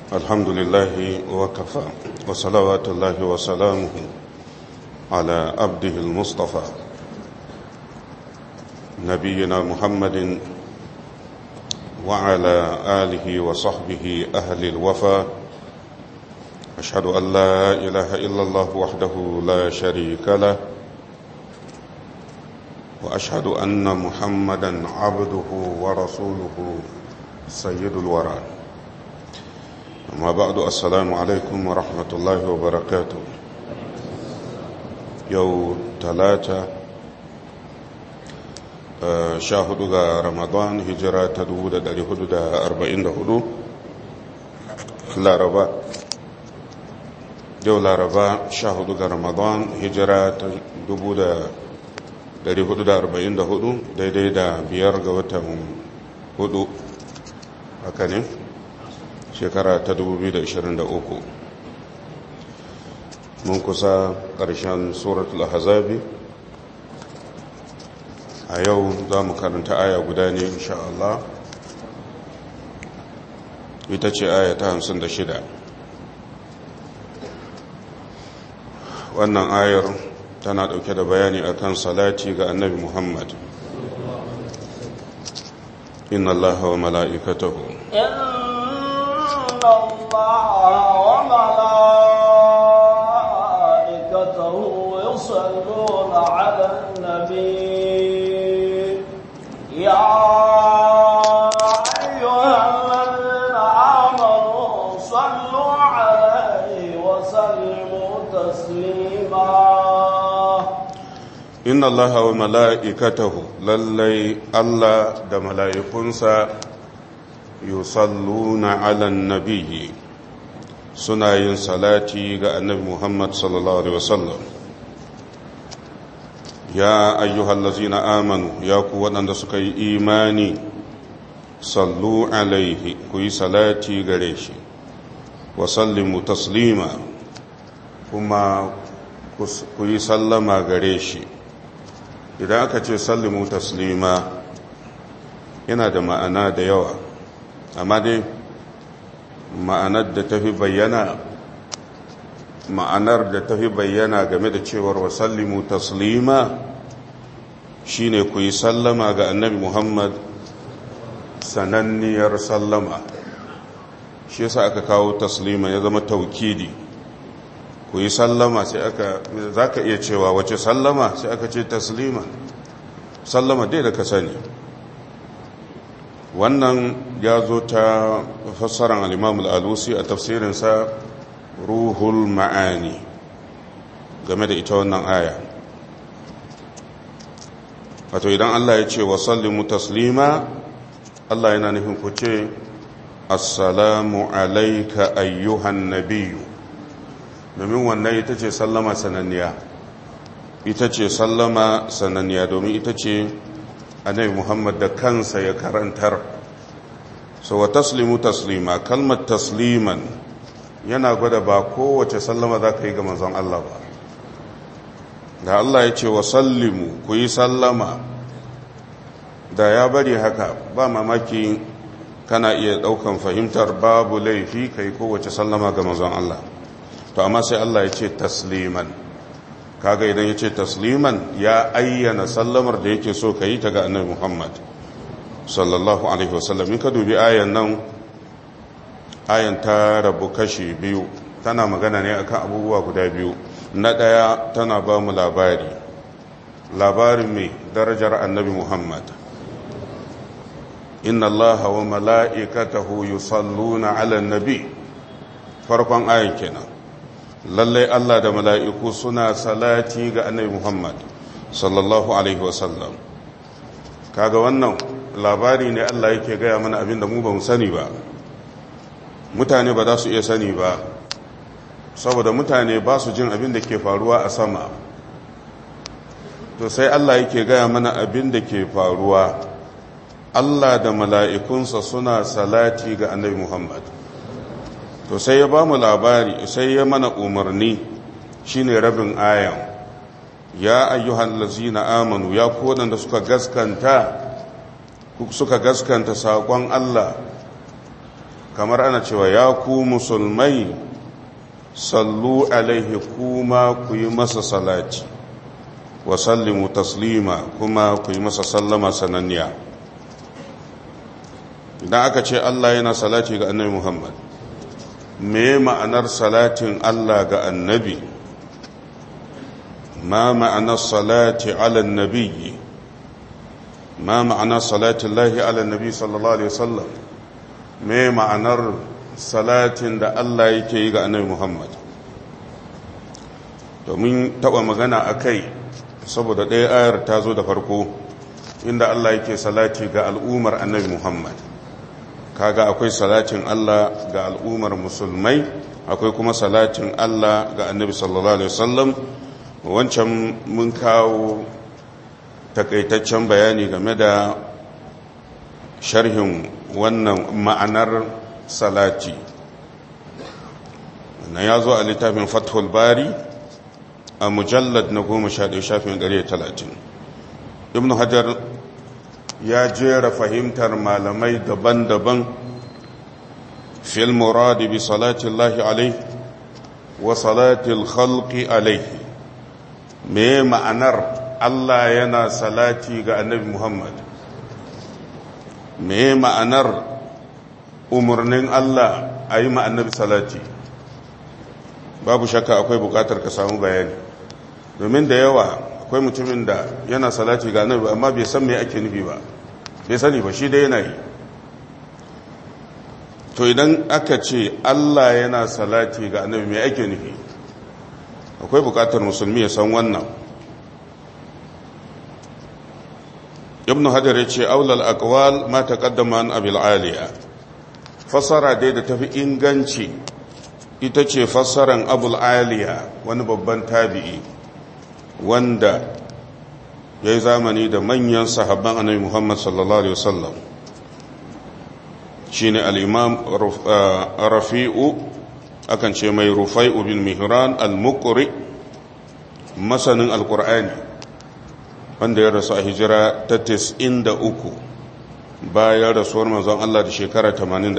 الحمد لله وكفى وصلوات الله وسلامه على عبده المصطفى نبينا محمد وعلى آله وصحبه أهل الوفا أشهد أن لا إله إلا الله وحده لا شريك له وأشهد أن محمدا عبده ورسوله سيد الورى أما بعد السلام عليكم ورحمة الله وبركاته يوم ثلاثة شاهد رمضان هجرة تدود داري حدود أربعين هدو لا ربا yau laraba sha hudu ga ramadan hijira ta dubu da dari hudu da arba'in da hudu daidai da biyar ga watan hudu haka ne shekara ta dubu biyu da ishirin da uku mun kusa ƙarshen suratul hazabi a yau za mu karanta aya guda ne insha Allah ita ce aya ta hamsin da shida wannan ayar tana ɗauke da bayani akan salati ga annabi Muhammad inna allaha wa mala'ikatahu inna allaha wa mala'ikatahu yusalluna 'alan nabi ya ayyuhalladhina amanu sallu 'alayhi wa sallimu taslima inna Allah wa mala'ikatahu lallai Allah da mala'ikunsa yusalluna alan nabiyyi suna yin salati ga annabi Muhammad sallallahu Alaihi wasallam ya ayyuhallazina amanu ya ku waɗanda suka yi imani sallu alaihi ku yi salati gare shi wa sallimu taslima kuma ku yi sallama gare shi idan aka ce sallimu taslima yana da ma'ana da yawa amma dai ma'anar da tafi bayyana ma'anar da tafi bayyana game da cewar wa sallimu taslima shine ku yi sallama ga annabi muhammad sananniyar sallama shi yasa aka kawo taslima ya zama taukidi ku yi sallama sai aka za ka iya cewa wace sallama sai aka ce taslima sallama dai da ka sani wannan ya zo ta fassarar al'imamul alusi a tafsirinsa ruhul ma'ani game da ita wannan aya wato idan Allah ya ce wa sallimu taslima Allah yana nufin ku ce assalamu alaika ayyuhan nabiyu domin wannan ita ce sallama sananniya ita ce sallama sananniya domin ita ce annabi muhammad da kansa ya karantar so wa taslimu taslima kalmar tasliman yana gwada ba kowace sallama za ka yi ga manzon Allah ba da Allah ya ce wa sallimu ku yi sallama da ya bari haka ba mamaki kana iya daukan fahimtar babu laifi kai kowace sallama ga manzon Allah to amma sai Allah ya ce tasliman kaga idan ya ce tasliman ya ayyana sallamar da yake so ka yi ta ga annabi Muhammad sallallahu alaihi wasallam in ka dubi ayan nan ayan ta rabu kashi biyu tana magana ne akan abubuwa guda biyu na ɗaya tana ba mu labari labarin mai darajar annabi Muhammad inna allaha wa mala'ikatahu yusalluna ala nabi farkon ayan kenan lallai Allah da mala'iku suna salati ga annabi Muhammad sallallahu Alaihi wasallam kaga wannan labari ne Allah yake gaya mana abinda mu ba mu sani ba mutane ba za su iya sani ba saboda mutane ba su jin abin da ke faruwa a sama to sai Allah yake gaya mana abin da ke faruwa Allah da mala'ikunsa suna salati ga annabi Muhammad to sai ya ba mu labari sai ya mana umarni shine rabin ayan ya ayyuhan lazina amanu ya kodanda suka gaskanta suka gaskanta saƙon Allah kamar ana cewa ya ku musulmai sallu alaihi kuma ku yi masa salati wa sallimu taslima kuma ku yi masa sallama sananniya idan aka ce Allah yana salati ga annabi Muhammad me ma'anar salatin Allah ga annabi ma ma'anar salati ala nabiyyi ma ma'anar salatin lahi ala nabi sallallahu alaihi wasallam me ma'anar salatin da Allah yake yi ga annabi Muhammad domin taba magana a kai saboda ɗaya ayar ta zo da farko inda Allah yake salati ga al'ummar annabi Muhammad kaga akwai salatin Allah ga al'ummar musulmai akwai kuma salatin Allah ga annabi sallallahu alaihi wasallam wancan mun kawo takaitaccen bayani game da sharhin wannan ma'anar salati na ya zo a littafin fathul bari a mujallad na goma sha ɗaya shafin ɗari talatin ibn hajar ya jera fahimtar malamai daban-daban fil muradi bi salatin lahi alai wa salatil khalqi alaihi me ma'anar Allah yana salati ga annabi Muhammad me ma'anar umarnin Allah a yi annabi salati babu shakka akwai bukatar ka samu bayani domin da yawa akwai mutumin da yana salati ga annabi amma bai san me ake nufi ba bai sani ba shi dai yana yi to idan aka ce Allah yana salati ga annabi me ake nufi akwai bukatar musulmi ya san wannan ibn hajar ya ce aulal aqwal ma taqaddama an abil aliya fassara dai da tafi inganci ita ce fassaran abul aliya wani babban tabi'i wanda ya yi zamani da manyan sahabban annabi muhammad sallallahu alaihi wasallam shi ne al'imam rafi'u akan ce mai rufai'u bin mihran al-mukuri masanin al-ƙur'ani wanda ya rasu a hijira ta uku bayan rasuwar manzon Allah da shekara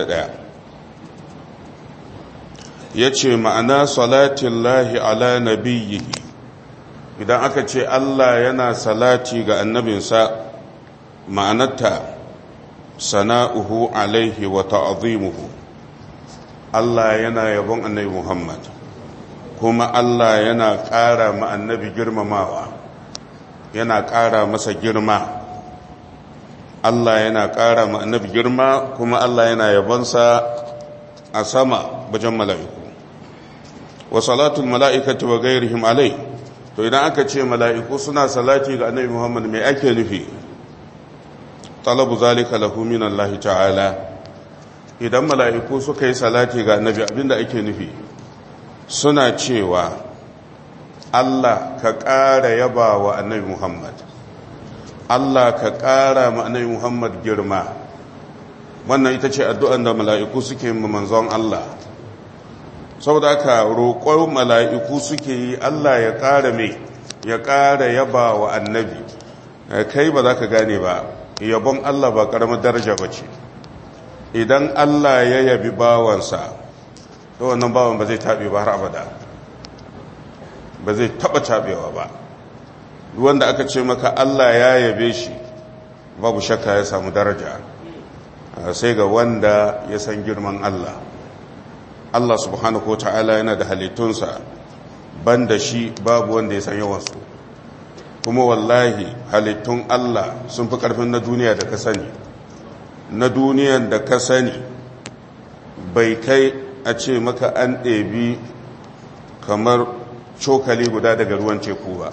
81 ya ce ma'ana salatin lahi ala nabiyyihi idan aka ce Allah yana salati ga annabinsa ma'anarta sana'uhu alaihi wa ta'azimuhu Allah yana yabon annabi Muhammad kuma Allah yana ƙara ma annabi girmamawa yana ƙara masa girma Allah yana ƙara ma annabi girma kuma Allah yana yabonsa a sama bajan mala'iku wa salatul mala'ikati wa gairihim alai to idan aka ce mala'iku suna salati ga annabi Muhammad mai ake nufi talabu zalika lahu min Allah ta'ala idan mala'iku suka yi salati ga annabi abinda ake nufi suna cewa Allah ka ƙara yaba wa annabi Muhammad Allah ka ƙara ma annabi Muhammad girma wannan ita ce addu'an da mala'iku suke manzon Allah saboda aka roƙon mala'iku suke yi Allah ya ƙara mai ya ƙara yaba wa annabi kai ba za ka gane ba yabon Allah ba ƙaramar daraja ba ce idan Allah ya yabi bawansa to wannan bawan ba zai taɓe ba har abada ba zai taɓa taɓewa ba wanda aka ce maka Allah ya yabe shi babu shakka ya samu daraja sai ga wanda ya san girman Allah Allah subhanahu ta'ala yana da halittunsa banda shi babu wanda ya san yawansu kuma wallahi halittun Allah sun fi ƙarfin na duniya da ka sani na duniyan da ka sani bai kai a ce maka an ɗebi kamar cokali guda daga ruwan teku ba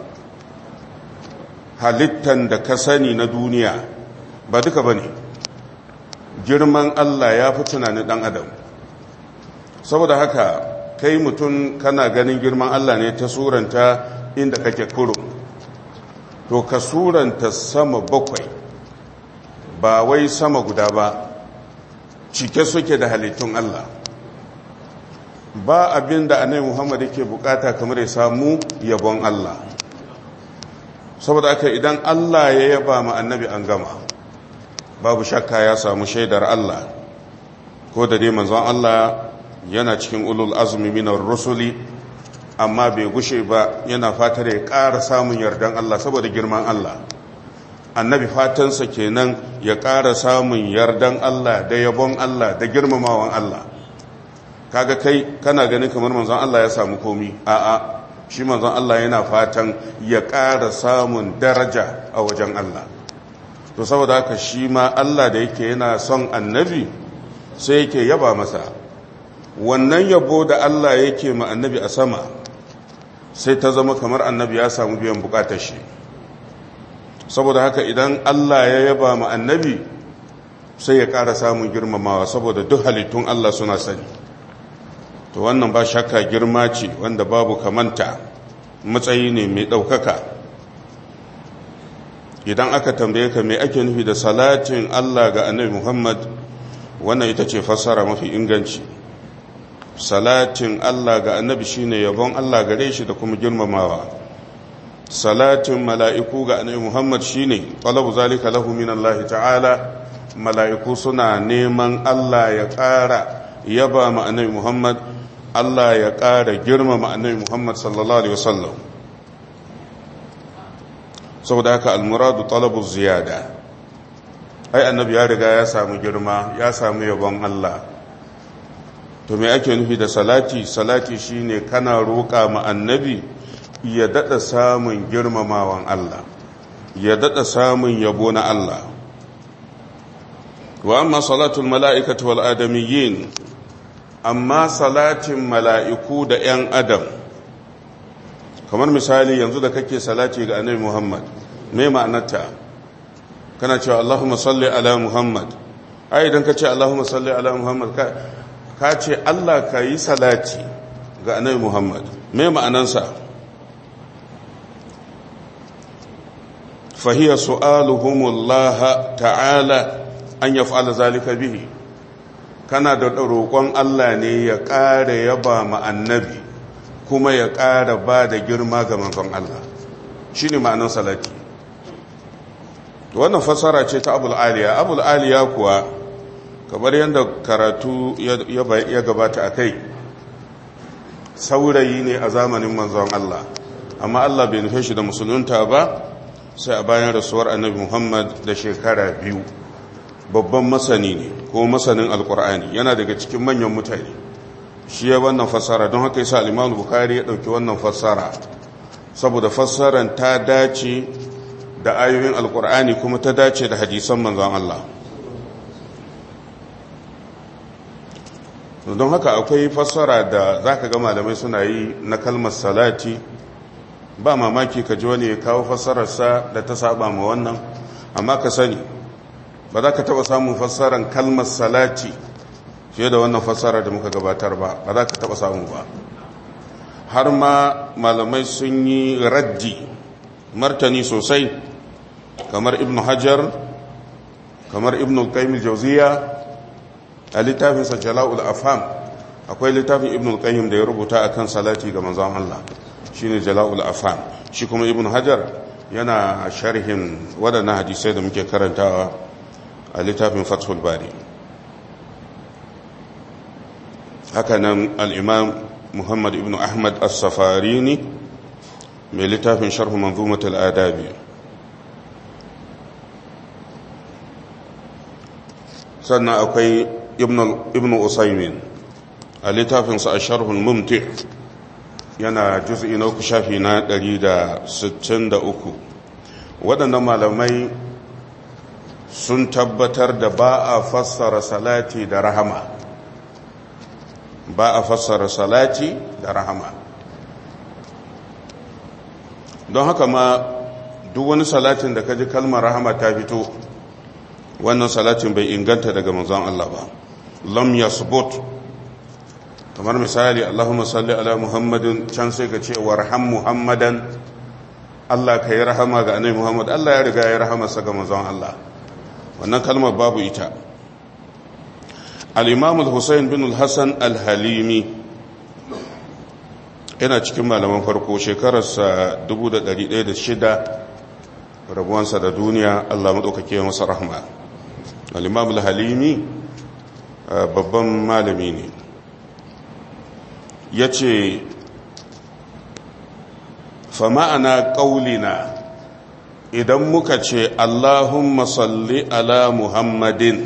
halittan da ka sani na duniya ba duka ba ne girman Allah ya fi tunanin ɗan adam saboda haka kai mutum kana ganin girman Allah ne ta suranta inda kake kuro to ka suranta sama bakwai ba wai sama guda ba cike suke da halittun Allah ba abin da annabi Muhammad yake bukata kamar ya samu yabon Allah saboda aka idan Allah ya yaba ma annabi an gama babu shakka ya samu shaidar Allah ko da dai manzon Allah yana cikin ulul azumi minar rusuli amma bai gushe ba yana fatar ya ƙara samun yardan Allah saboda girman Allah annabi fatansa kenan ya ƙara samun yardan Allah da yabon Allah da girmamawan Allah kaga kai kana ganin kamar manzon Allah ya samu komi a'a shi manzon Allah yana fatan ya ƙara samun daraja a wajen Allah to saboda haka shi ma Allah da yake yana son annabi sai yake yaba masa wannan yabo da Allah yake ma annabi a sama sai ta zama kamar annabi ya samu biyan bukatar shi saboda haka idan Allah ya yaba ma annabi sai ya ƙara samun girmamawa saboda duk halittun Allah suna sani to wannan ba shakka girma ce wanda babu kamanta matsayi ne mai ɗaukaka idan aka tambaye ka mai ake nufi da salatin Allah ga annabi Muhammad wannan ita ce fassara mafi inganci salatin Allah ga annabi shine yabon Allah gare shi da kuma girmamawa salatin mala'iku ga annabi Muhammad shine talabu zalika lahu min Allah ta'ala mala'iku suna neman Allah ya ƙara yaba ma annabi Muhammad Allah ya ƙara girmama annabi Muhammad sallallahu alaihi wasallam saboda haka almuradu talabu ziyada ai annabi ya riga ya samu girma ya samu yabon Allah to me ake nufi da salati salati shine kana roƙa ma annabi ya dada samun girmamawan Allah ya dada samun yabo na Allah wa amma salatul mala'ikati wal adamiyyin amma salatin mala'iku da ‘yan adam kamar misali yanzu da kake salati ga annabi Muhammad me ma'anarta kana cewa Allahumma salli ala Muhammad ai idan ka ce Allahumma salli ala Muhammad ka ce Allah ka yi salati ga annabi Muhammad me ma'anansa fahiya su'aluhumullah ta'ala an yaf'ala zalika bihi kana da roƙon Allah ne ya ƙara yaba ma annabi kuma ya ƙara ba da girma ga manzon Allah shi ne ma'anar salati wannan fassara ce ta abul aliya abul aliya kuwa kamar yadda karatu ya gabata a kai saurayi ne a zamanin manzon Allah amma Allah bai nufe shi da musulunta ba sai a bayan rasuwar annabi Muhammad da shekara biyu babban masani ne ko masanin alkur'ani yana daga cikin manyan mutane shi ya wannan fassara don haka yasa al-Imam Bukhari ya dauki wannan fassara saboda fassaran ta dace da ayoyin alkur'ani kuma ta dace da hadisan manzon Allah don haka akwai fassara da zaka ga malamai suna yi na kalmar salati ba mamaki ka ji wani ya kawo fassararsa da ta saba ma wannan amma ka sani ba za ka taɓa samun fassarar kalmar salati fiye da wannan fassara da muka gabatar ba ba za ka taɓa samu ba har ma malamai sun yi raddi martani sosai kamar ibn hajar kamar ibn qayyim jauziya a littafinsa jala'ul afam akwai littafin ibn qayyim da ya rubuta akan salati ga manzon Allah shine jala'ul afam shi kuma ibn hajar yana sharhin waɗannan hadisai da muke karantawa a littafin fathul bari hakanan al'imam muhammad ibn ahmad as-safarini mai littafin sharhu manzumatul adabi sannan akwai ibn usaimin a littafinsa a sharhul mumti yana juz'i na uku shafi na 163 waɗannan malamai sun tabbatar da ba a fassara salati da rahama ba a fassara salati da rahama don haka ma duk wani salatin da ka ji kalmar rahama ta fito wannan salatin bai inganta daga manzon Allah ba lam yasbut kamar misali Allahumma salli ala Muhammadin can sai ka ce warham Muhammadan Allah ka yi rahama ga annabi Muhammad Allah ya riga ya rahama sa ga manzon Allah wannan kalmar babu ita al-Imam al-Husayn bin al-Hasan al-Halimi yana cikin malaman farko shekararsa 1106 rabuwansa da duniya Allah madaukake masa rahma al-Imam al-Halimi babban malami ne ya ce fama'ana ƙaulina idan muka ce allahumma salli ala muhammadin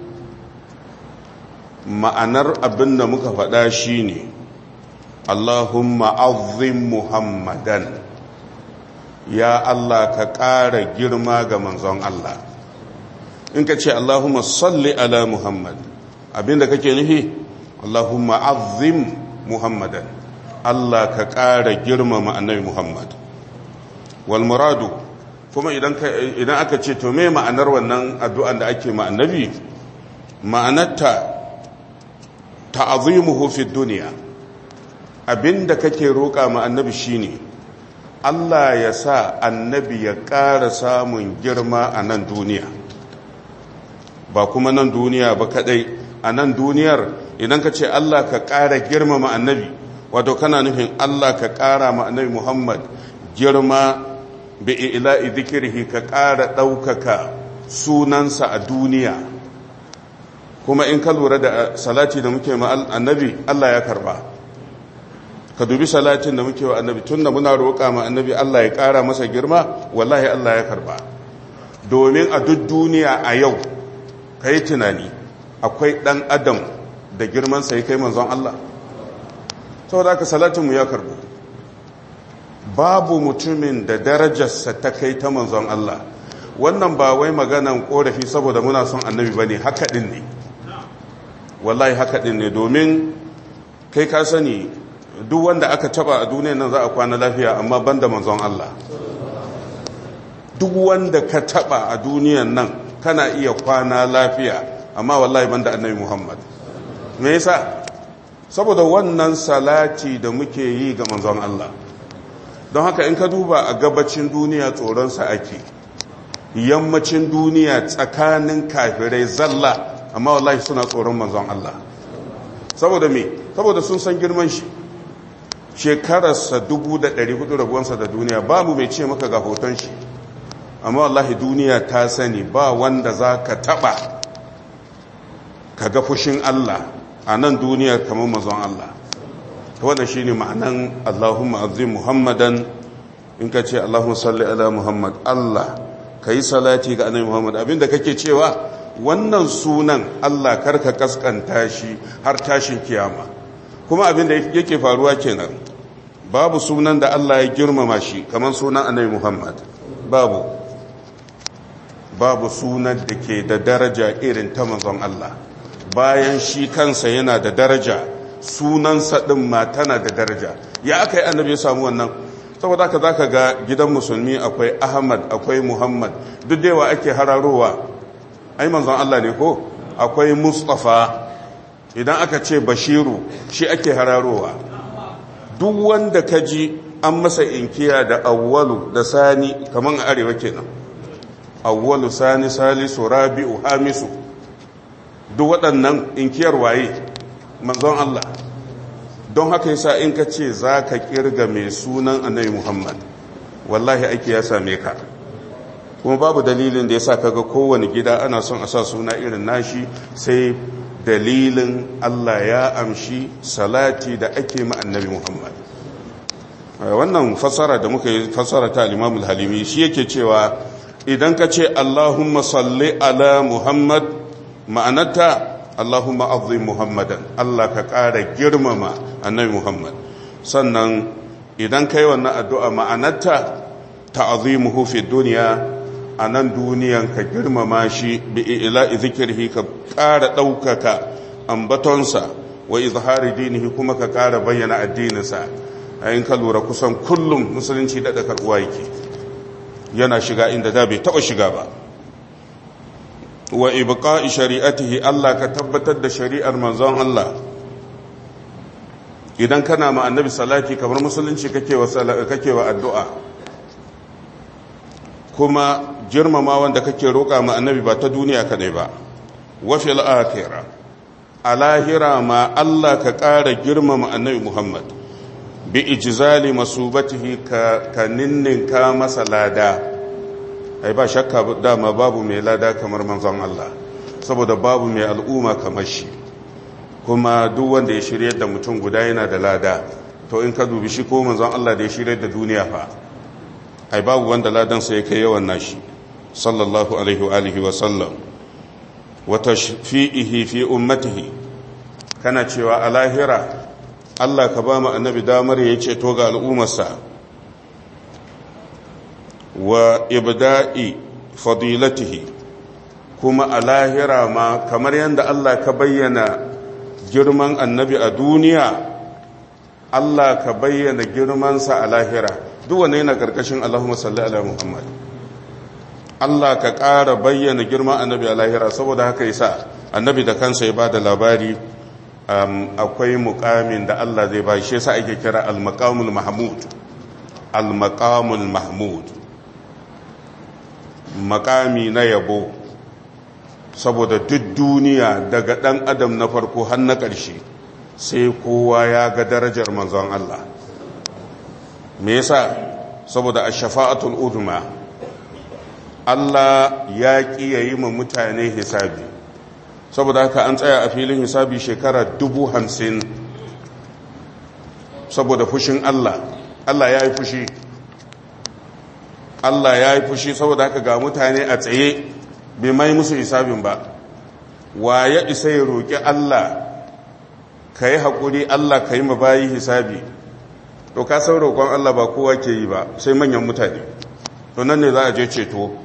ma'anar abin da muka faɗa shi ne allahumma azim muhammadan ya allah ka ƙara girma ga manzon allah in ka ce allahumma salli ala muhammad abinda kake nufi allahumma azim muhammadan Allah ka ƙara girmama annabi Muhammad wal muradu kuma idan aka ce to me ma'anar wannan addu'an da ake ma annabi ma'anarta ta'azimuhu fi duniya abinda kake roƙa ma annabi shine Allah ya sa annabi ya ƙara samun girma a nan duniya ba kuma nan duniya ba kadai a nan duniyar idan ka ce Allah ka ƙara girmama annabi wato kana nufin Allah ka ƙara ma annabi Muhammad girma bi ila'i zikirhi ka ƙara ɗaukaka sunansa a duniya kuma in ka lura da salati da muke ma annabi Allah ya karba ka dubi salatin da muke wa annabi tun da muna roƙa ma annabi Allah ya ƙara masa girma wallahi Allah ya karba domin a duk duniya a yau ka yi tunani akwai ɗan adam da girmansa ya kai manzon Allah saboda aka salatinmu ya karbu babu mutumin da darajarsa ta kai ta manzon Allah wannan ba wai maganan korafi saboda muna son annabi ba ne haka ɗin ne wallahi haka ɗin ne domin kai ka sani duk wanda aka taba a duniya nan za a kwana lafiya amma banda manzon Allah duk wanda ka taba a duniyan nan kana iya kwana lafiya amma wallahi banda annabi Muhammad me yasa saboda wannan salati da muke yi ga manzon Allah don haka in ka duba a gabacin duniya tsoronsa ake yammacin duniya tsakanin kafirai zalla amma wallahi suna tsoron manzon Allah saboda me saboda sun san girman shi shekararsa 1400 rabuwansa da duniya babu mai ce maka ga hoton shi amma wallahi duniya ta sani ba wanda za ka taba ka ga fushin Allah a nan duniyar kamar mazan Allah ta wanda shi ne ma'anan Allahumma azim Muhammadan in ka ce Allahumma salli ala Muhammad Allah ka yi salati ga annabi Muhammad abinda kake cewa wannan sunan Allah karka kaskanta shi har tashin kiyama kuma abinda yake faruwa kenan babu sunan da Allah ya girmama shi kamar sunan annabi Muhammad babu babu sunan da ke da daraja irin ta manzon Allah bayan shi kansa yana da daraja sunansa ɗin ma tana da daraja ya aka yi annabi ya samu wannan saboda haka za ka ga gidan musulmi akwai ahmad akwai muhammad duk da yawa ake hararowa ai manzon Allah ne ko akwai mustafa idan aka ce bashiru shi ake hararowa duk wanda ka ji an masa inkiya da awwalu da sani kamar a arewa kenan awwalu sani salisu rabi'u hamisu duk waɗannan inkiyar waye manzon Allah don haka yasa in ka ce za ka kirga mai sunan annabi Muhammad wallahi aiki ya same ka kuma babu dalilin da yasa kaga kowane gida ana son a sa suna irin nashi sai dalilin Allah ya amshi salati da ake ma annabi Muhammad wannan fasara da muka yi fasara ta al-Imam al-Halimi shi yake cewa idan ka ce Allahumma salli ala Muhammad ma'anarta Allahumma azim Muhammadan Allah ka ƙara girmama annabi Muhammad sannan idan kai wannan addu'a ma'anarta ta'azimuhu fi duniya a nan duniyan ka girmama shi bi ila'i zikirhi ka ƙara ɗaukaka ambatonsa wa izhari dinihi kuma ka ƙara bayyana addininsa a yin ka lura kusan kullum musulunci daɗa karɓuwa yake yana shiga inda da bai taɓa shiga ba wa ibqa'i shari'atihi Allah ka tabbatar da shari'ar manzon Allah idan kana ma annabi salati kamar musulunci kake wa kake wa addu'a kuma girmama wanda kake roƙa ma annabi ba ta duniya kadai ba wa fil akhirah a lahira ma Allah ka ƙara girmama annabi Muhammad bi ijzali masubatihi ka ka ninninka masa lada ai ba shakka dama babu mai lada kamar manzon Allah saboda babu mai al'umma kamar shi kuma duk wanda ya shirya da mutum guda yana da lada to in ka dubi shi ko manzon Allah da ya shirya da duniya fa ai babu wanda ladan sa yake yawan nashi sallallahu alaihi wa alihi wa sallam wa tashfi'ihi fi ummatihi kana cewa a lahira Allah ka ba mu annabi damar ya ceto ga al'ummarsa wa ibda'i fadilatihi kuma a lahira ma kamar yadda Allah ka bayyana girman annabi a duniya Allah ka bayyana girmansa a lahira duk wanne yana karkashin Allahumma salli ala Muhammad Allah ka ƙara bayyana girman annabi a lahira saboda haka yasa annabi da kansa ya bada labari akwai mukamin da Allah zai ba shi yasa ake kira al-maqamul mahmud al-maqamul mahmud makami na yabo saboda duk duniya daga ɗan adam na farko har na ƙarshe sai kowa ya ga darajar manzon Allah me yasa saboda a shafa'atul udma Allah ya ƙi ya yi ma mutane hisabi saboda haka an tsaya a filin hisabi shekara dubu hamsin saboda fushin Allah Allah ya yi fushi Allah ya yi fushi saboda haka ga mutane a tsaye bai mai musu hisabin ba wa ya isa ya roƙi Allah ka yi haƙuri Allah ka yi mabayi hisabi to ka san roƙon Allah ba kowa ke yi ba sai manyan mutane to nan ne za a je ceto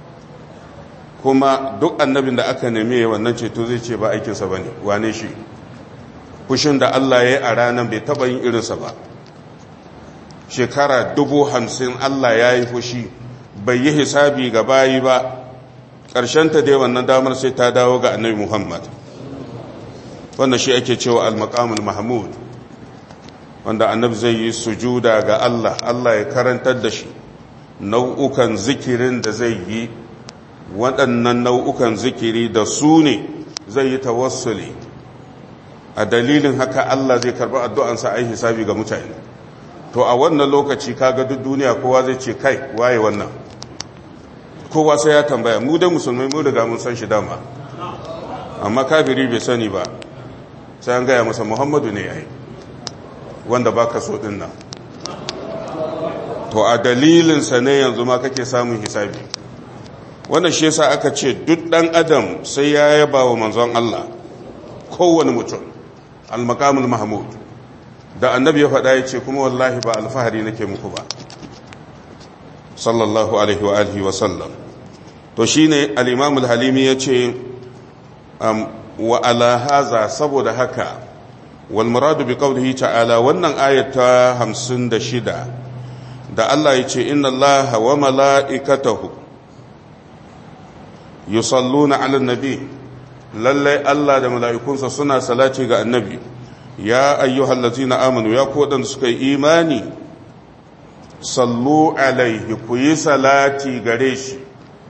kuma duk annabin da aka neme wannan ceto zai ce ba aikinsa ba ne wane shi fushin da Allah ya yi a ranar bai taɓa yin irinsa ba shekara dubu hamsin Allah ya yi fushi bai yi hisabi ga bayi ba ƙarshenta dai wannan damar sai ta dawo ga annabi Muhammad wanda shi ake cewa al-maqamul mahmud wanda annabi zai yi sujuda ga Allah Allah ya karantar da shi nau'ukan zikirin da zai yi waɗannan nau'ukan zikiri da su ne zai yi tawassuli a dalilin haka Allah zai karɓi addu'ansa a yi hisabi ga mutane to a wannan lokaci kaga duk duniya kowa zai ce kai waye wannan kowa sai ya tambaya mu dai musulmai mu riga mun san shi dama amma kafiri bai sani ba sai an gaya masa muhammadu ne yayi wanda baka so din nan to a dalilinsa ne yanzu ma kake samun hisabi wannan shi yasa aka ce duk dan adam sai ya yaba wa manzon Allah kowane mutum al-maqamul mahmud da annabi ya faɗa ya ce kuma wallahi ba alfahari nake muku ba sallallahu alaihi wa alihi wa sallam to shine al-imam al-halimi yace wa ala haza saboda haka wal muradu bi qawlihi ta'ala wannan ayata 56 da Allah yace inna allaha wa mala'ikatahu yusalluna 'alan nabi lalle Allah da mala'ikunsa suna salati ga annabi ya ayyuhallazina amanu ya ku wadanda suka yi imani sallu alaihi ku yi salati gare shi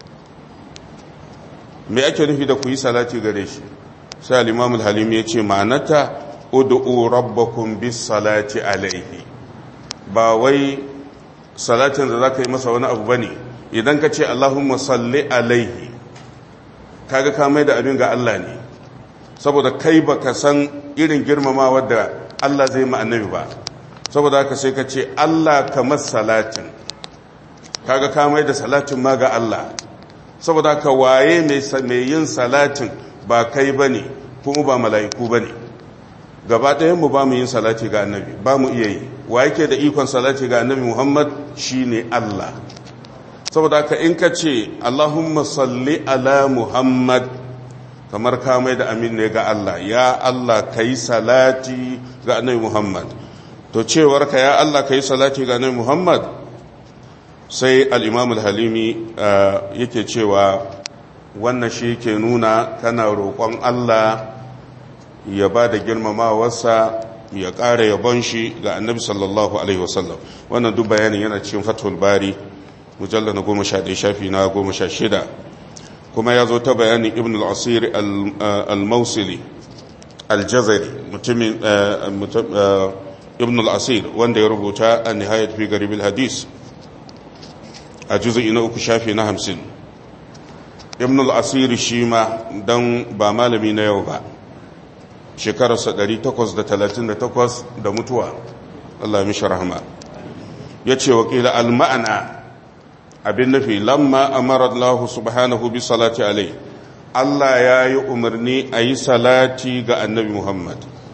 me ake nufi da ku yi salati gare shi sai al-imam al-halim ya ce ma'anata ud'u rabbakum bis salati alaihi ba wai salatin da zaka yi masa wani abu bane idan ka ce allahumma salli alaihi kaga ka mai da abin ga Allah ne saboda kai baka san irin girmamawa da Allah zai ma annabi ba saboda haka sai ka ce Allah kamar salatin kaga ka mai da salatin ma ga Allah saboda haka waye mai yin salatin ba kai bane kuma ba mala'iku bane gaba ɗayan mu ba mu yin salati ga annabi ba mu iya yi wa yake da ikon salati ga annabi Muhammad shine Allah saboda haka in ka ce Allahumma salli ala Muhammad kamar ka mai da amin ne ga Allah ya Allah kai salati ga annabi Muhammad to cewar ka ya Allah kai salati ga annabi Muhammad sai al-Imam al-Halimi yake cewa wannan shi ke nuna kana roƙon Allah ya ba da girmamawarsa ya ƙara yabon shi ga annabi sallallahu alaihi wasallam wannan duk bayanin yana cikin fathul bari mujallar na goma sha ɗaya shafi na goma sha shida kuma ya zo ta bayanin ibn al-asir al-mausili al-jazari mutumin ibn al-asir wanda ya rubuta a nihayat fi garibin hadis a juzu'i na uku shafi na hamsin ibn al-asir shi ma don ba malami na yau ba shekararsa 838 da mutuwa Allah mishi rahama ya ce wakila al-ma'ana abin nufi lamma amara Allah subhanahu bi salati alai Allah ya yi umarni a yi salati ga annabi Muhammad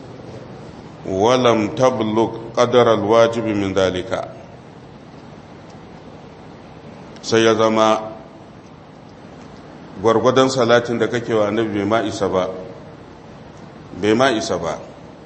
walam tabluk qadar alwajibi min dalika sai ya zama gwargwadon salatin da kake wa annabi bai ma isa ba bai ma isa ba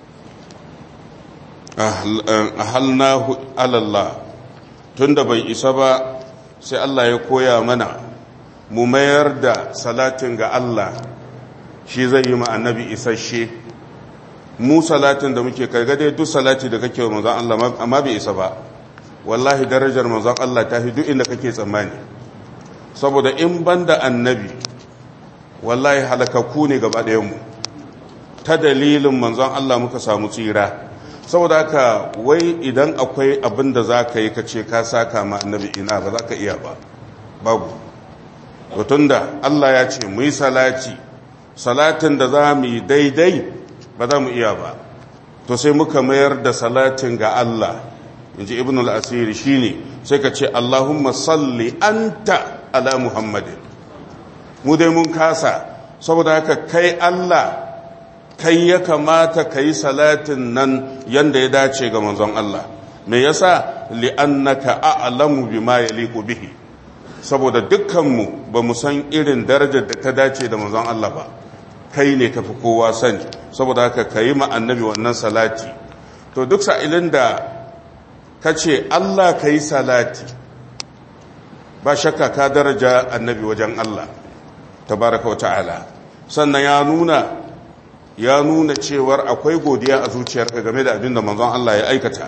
ahalnahu alallah tunda bai isa ba sai Allah ya koya mana mu mayar da salatin ga Allah shi zai yi ma annabi isasshe mu salatin da muke kai dai duk salati da kake wa manzon Allah amma bai isa ba wallahi darajar manzon Allah ta fi duk inda kake tsammani saboda in banda annabi wallahi halakaku ne gaba ɗayan mu ta dalilin manzon Allah muka samu tsira saboda haka wai idan akwai abin da za ka yi ka ce ka saka ma annabi ina ba za ka iya ba babu da Allah ya ce mu yi salati salatin da za mu yi daidai ba za mu iya ba to sai muka mayar da salatin ga Allah in ji ibn al-asiri shi ne sai ka ce Allahumma salli anta ala Muhammadin mu dai mun kasa saboda haka kai Allah kai ya kamata ka yi salatin nan yanda ya dace ga manzon Allah me yasa li'annaka a'lamu bima yaliqu bihi saboda dukkanmu ba mu san irin darajar da ta dace da manzon Allah ba kai ne ka fi kowa sani saboda haka ka yi annabi wannan salati to duk sa'ilin da ka ce Allah ka yi salati ba shakka ka daraja annabi wajen Allah tabaraka wa ta'ala sannan ya nuna ya nuna cewar akwai godiya a zuciyarka game da abin da manzon Allah ya aikata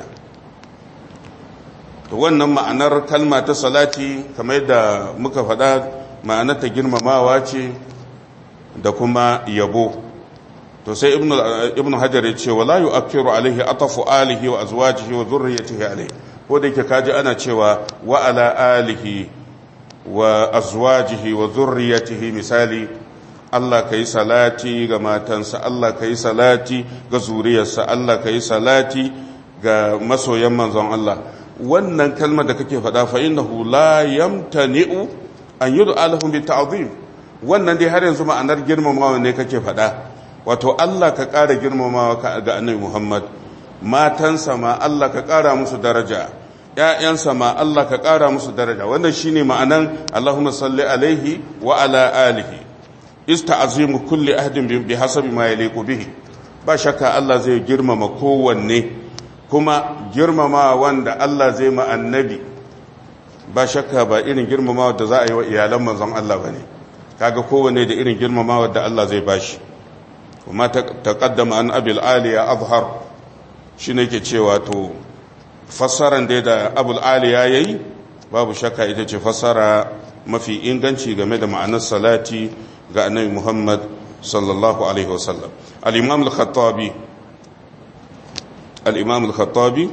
to wannan ma'anar kalma ta salati kamar yadda muka faɗa ma'anar ta girmamawa ce da kuma yabo to sai ibnu hajar ya ce wala yu'akkiru alaihi atafu alihi wa azwajihi wa dhurriyyatihi alaihi ko da yake kaji ana cewa wa ala alihi wa azwajihi wa dhurriyyatihi misali Allah ka yi salati ga matansa Allah ka yi salati ga zuriyarsa Allah ka yi salati ga masoyan manzon Allah wannan kalmar da kake faɗa fa innahu la yamtani'u an yud'a lahum bi ta'zim wannan dai har yanzu ma'anar girmamawa ne kake faɗa wato Allah ka ƙara girmamawa ga annabi Muhammad matansa ma Allah ka ƙara musu daraja ƴaƴansa ma Allah ka ƙara musu daraja wannan shine ma'anan Allahumma salli alaihi wa ala alihi ista'zimu kulli ahadin bi hasabi ma yaliqu bihi ba shakka Allah zai girmama kowanne kuma girmama wanda Allah zai ma annabi ba shakka ba irin girmama da za a yi wa iyalan manzon Allah bane kaga kowanne da irin girmama da Allah zai bashi kuma taqaddama an abil aliya azhar shine yake cewa to fassaran da da abul aliya yayi babu shakka ita ce fassara mafi inganci game da ma'anar salati ga annabi Muhammad sallallahu alaihi wasallam al-imam al-khattabi al-imam al-khattabi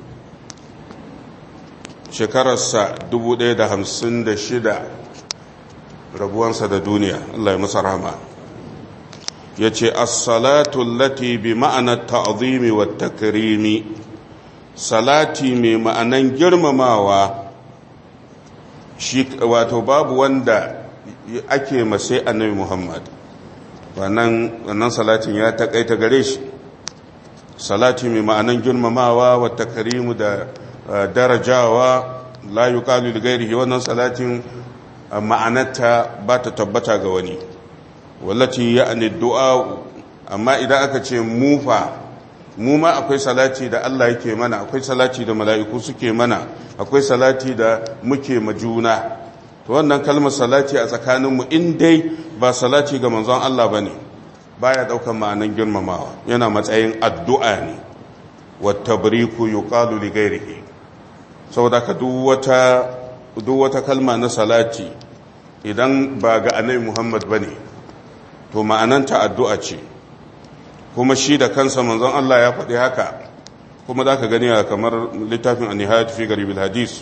shekararsa 1056 rabuwansa da duniya Allah ya masa rahama yace as-salatu allati bi ma'anar ta'zimi wa takrimi salati mai ma'anan girmamawa shi wato babu wanda ake masai annabi Muhammad wannan wannan salatin ya takaita gare shi salati mai ma'anan girmamawa wa takrimu da darajawa la yuqalu li ghairihi wannan salatin ma'anarta ba ta tabbata ga wani wallati ya'ni du'a amma idan aka ce mufa mu ma akwai salati da Allah yake mana akwai salati da mala'iku suke mana akwai salati da muke majuna to wannan kalmar salati a tsakaninmu in dai ba salati ga manzon Allah bane baya daukan ma'anan girmamawa yana matsayin addu'a ne wattabriku yuqalu li ghairihi saboda ka duk wata duk wata kalma na salati idan ba ga annabi Muhammad bane to ma'ananta addu'a ce kuma shi da kansa manzon Allah ya faɗi haka kuma za ka gani a kamar littafin a nihayat fi garibin hadis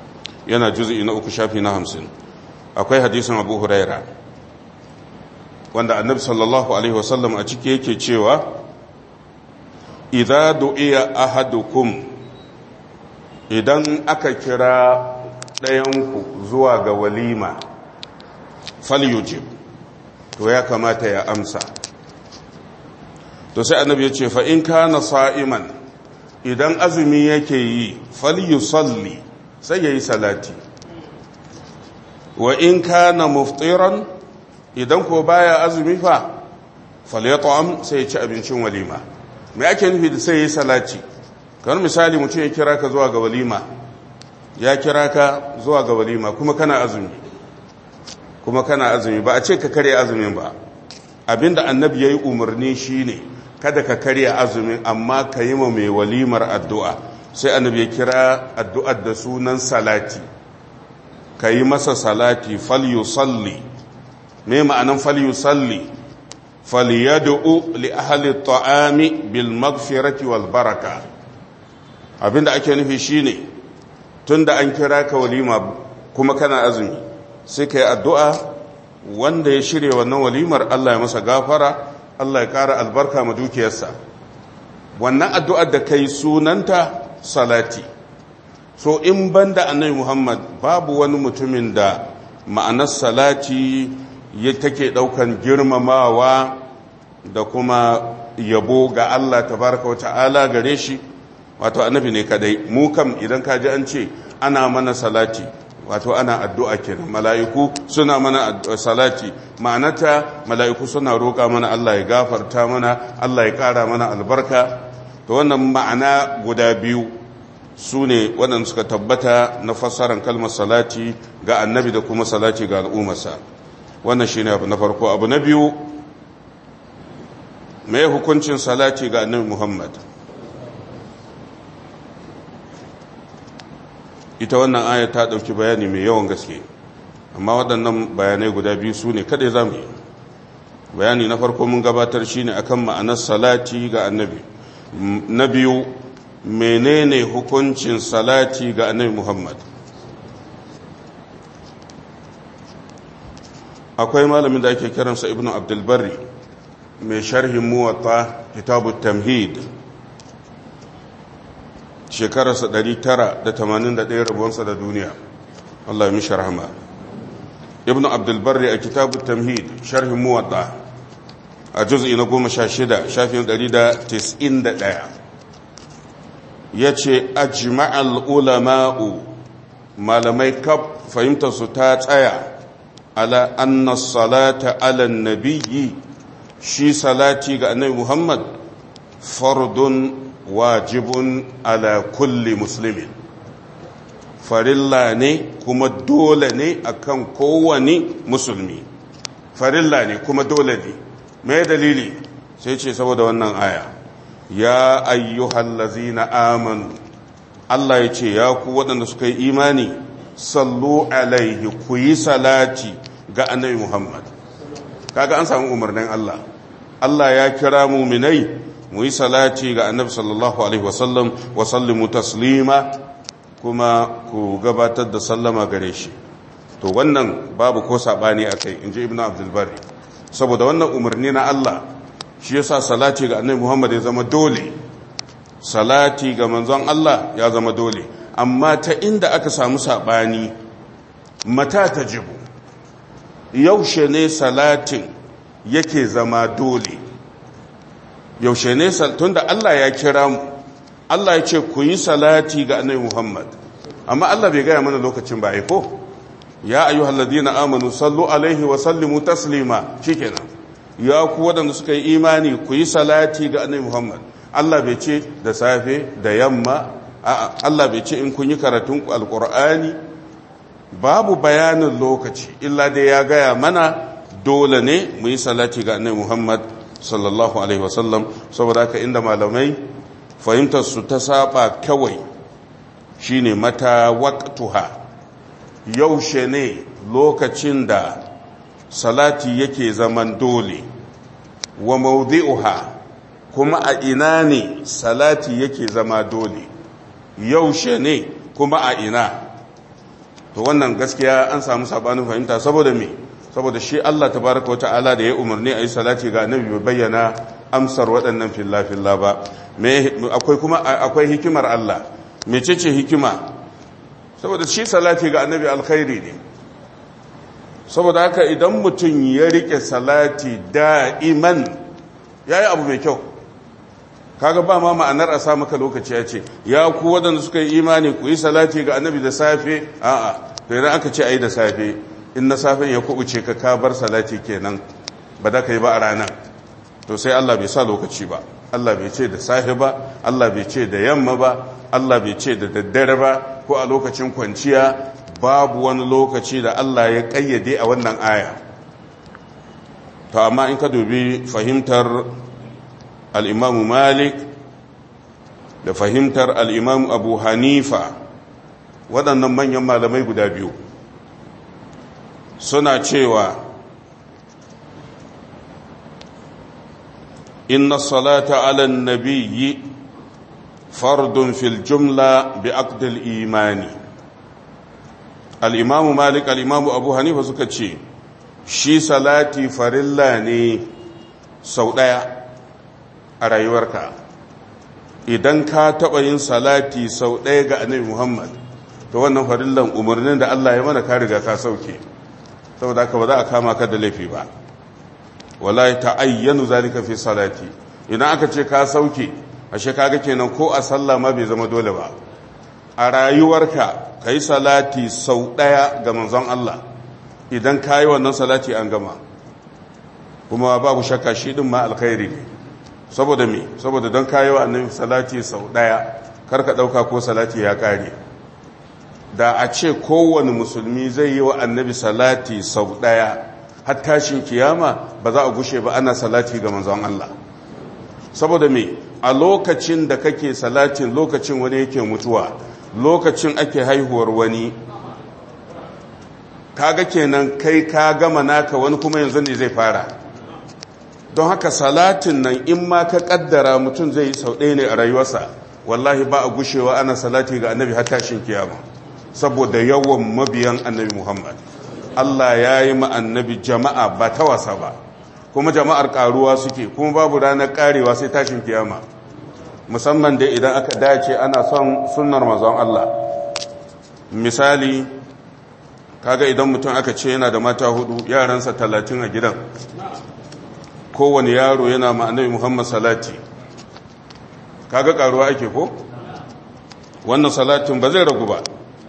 yana juzi na uku shafi na hamsin akwai hadisin abu huraira wanda annabi sallallahu alaihi wasallam a ciki yake cewa idza du'iya ahadukum idan aka kira ɗayanku zuwa ga walima falyujib to ya kamata ya amsa to sai annabi ya ce fa in kana sa'iman idan azumi yake yi falyusalli sai yayi salati wa in kana muftiran idan ko baya azumi fa falyat'am sai ya ci abincin walima me ake nufi da sai yayi salati kamar misali mutum ya kira ka zuwa ga walima ya kira ka zuwa ga walima kuma kana azumi kuma kana azumi ba a ce ka karya azumin ba abinda annabi yayi umarni shine kada ka karya azumin amma ka yi ma mai walimar addu'a sai annabi ya kira addu'ar da sunan salati ka yi masa salati falyusalli me ma'anan falyusalli falyad'u li ahli at-ta'ami bil maghfirati wal baraka abinda ake nufi shine tunda an kira ka walima kuma kana azumi sai ka yi addu'a wanda ya shirya wannan walimar Allah ya masa gafara Allah ya ƙara albarka ma dukiyarsa wannan addu'ar da kai sunanta salati so in banda annabi Muhammad babu wani mutumin da ma'anar salati ya take ɗaukan girmamawa da kuma yabo ga Allah tabaraka wa ta'ala gare shi wato annabi ne kadai mu kam idan ka ji an ce ana mana salati wato ana addu'a kenan mala'iku suna mana salati ma'anata mala'iku suna roƙa mana Allah ya gafarta mana Allah ya ƙara mana albarka to wannan ma'ana guda biyu su ne waɗanda suka tabbata na fassarar kalmar salati ga annabi da kuma salati ga al'ummarsa wannan shi ne abu na farko abu na biyu mai hukuncin salati ga annabi muhammad ita wannan aya ta ɗauki bayani mai yawan gaske amma waɗannan bayanai guda biyu su ne kaɗai za mu yi bayani na farko mun gabatar shi ne akan ma'anar salati ga annabi na biyu menene hukuncin salati ga annabi muhammad akwai malamin da ake kiransa ibnu abdulbari mai sharhin muwatta kitabu tamhid shekararsa 981 rabuwansa da duniya Allah ya mishi rahama ibn abdulbarri a kitabu tamhid sharhin muwadda a juz'i na goma sha shida shafin 191 ya ce ajma'al ulama'u malamai kaf fahimtarsu ta tsaya ala anna salata ala nabiyyi shi salati ga annabi muhammad fardun wajibun ala kulli muslimin farilla ne kuma dole ne akan kowane musulmi farilla ne kuma dole ne mai dalili sai ce saboda wannan aya ya ayyuhal lazina amanu Allah ya ce ya ku waɗanda suka yi imani sallu alaihi ku yi salati ga annabi Muhammad kaga an samu umarnin Allah Allah ya kira muminai mu yi salati ga annabi sallallahu alaihi wasallam wa sallimu taslima kuma ku gabatar da sallama gare shi to wannan babu ko sabani akai inji ibnu abdul bari saboda wannan umarni na Allah shi yasa salati ga annabi Muhammad ya zama dole salati ga manzon Allah ya zama dole amma ta inda aka samu sabani mata tajibu yaushe ne salatin yake zama dole yaushe ne tunda Allah ya kira mu Allah ya ce ku yi salati ga annabi Muhammad amma Allah bai gaya mana lokacin ba ko ya ayyuhal ladina amanu sallu alaihi wa sallimu taslima shikenan ya ku wadanda suka yi imani ku yi salati ga annabi Muhammad Allah bai ce da safe da yamma Allah bai ce in kun yi karatun alqur'ani babu bayanin lokaci illa dai ya gaya mana dole ne mu yi salati ga annabi Muhammad sallallahu alaihi wasallam saboda haka inda malamai fahimtar su ta saba kawai shine mata waqtuha yaushe ne lokacin da salati yake zaman dole wa mawdi'uha kuma a ina ne salati yake zama dole yaushe ne kuma a ina to wannan gaskiya an samu sabanin fahimta saboda me saboda shi Allah tabaraka wa ta'ala da ya umarni a yi salati ga annabi bai bayyana amsar waɗannan filla-filla ba akwai kuma akwai hikimar Allah mecece hikima saboda shi salati ga annabi alkhairi ne saboda haka idan mutum ya rike salati da'iman ya yi abu mai kyau kaga ba ma ma'anar a sa maka lokaci ya ce ya ku waɗanda suka yi imani ku yi salati ga annabi da safe a'a to idan aka ce a yi da safe in na safen ya kubuce ka ka bar salati kenan ba da ka yi ba a ranar to sai Allah bai sa lokaci ba Allah bai ce da safe ba Allah bai ce da yamma ba Allah bai ce da daddare ba ko a lokacin kwanciya babu wani lokaci da Allah ya kayyade a wannan aya to amma in ka dubi fahimtar al-Imam Malik da fahimtar al-Imam Abu Hanifa waɗannan manyan malamai guda biyu suna cewa inna salata ala nabiyyi fardun fil jumla bi aqdil imani al-imamu malik al-imamu abu hanifa suka ce shi salati farilla ne sau ɗaya a rayuwarka idan ka taɓa yin salati sau ɗaya ga annabi muhammad to wannan farillan umarnin da allah ya mana ka riga ka sauke saboda haka ba za a kama ka da laifi ba wala ta'ayyanu zalika fi salati idan aka ce ka sauke ashe kaga kenan ko a sallah ma bai zama dole ba a rayuwarka kai salati sau daya ga manzon Allah idan kai wannan salati an gama kuma babu shakka shi din ma alkhairi ne saboda me saboda don kai wa annabi salati sau daya karka dauka ko salati ya kare da a ce kowane musulmi zai yi wa annabi salati sau daya har tashin kiyama ba za a gushe ba ana salati ga manzon Allah saboda me a lokacin da kake salatin lokacin wani yake mutuwa lokacin ake haihuwar wani kaga kenan kai ka gama naka wani kuma yanzu ne zai fara don haka salatin nan in ma ka kaddara mutum zai yi sau ɗaya ne a rayuwarsa wallahi ba a gushewa ana salati ga annabi har tashin kiyama saboda yawan mabiyan annabi muhammad Allah ya yi annabi jama'a ba ta wasa ba kuma jama'ar karuwa suke kuma babu ranar karewa sai tashin kiyama musamman da idan aka dace ana son sunnar mazan Allah misali kaga idan mutum aka ce yana da mata hudu yaransa talatin a gidan kowane yaro yana ma annabi muhammad salati kaga karuwa ake ko wannan salatin ba zai ragu ba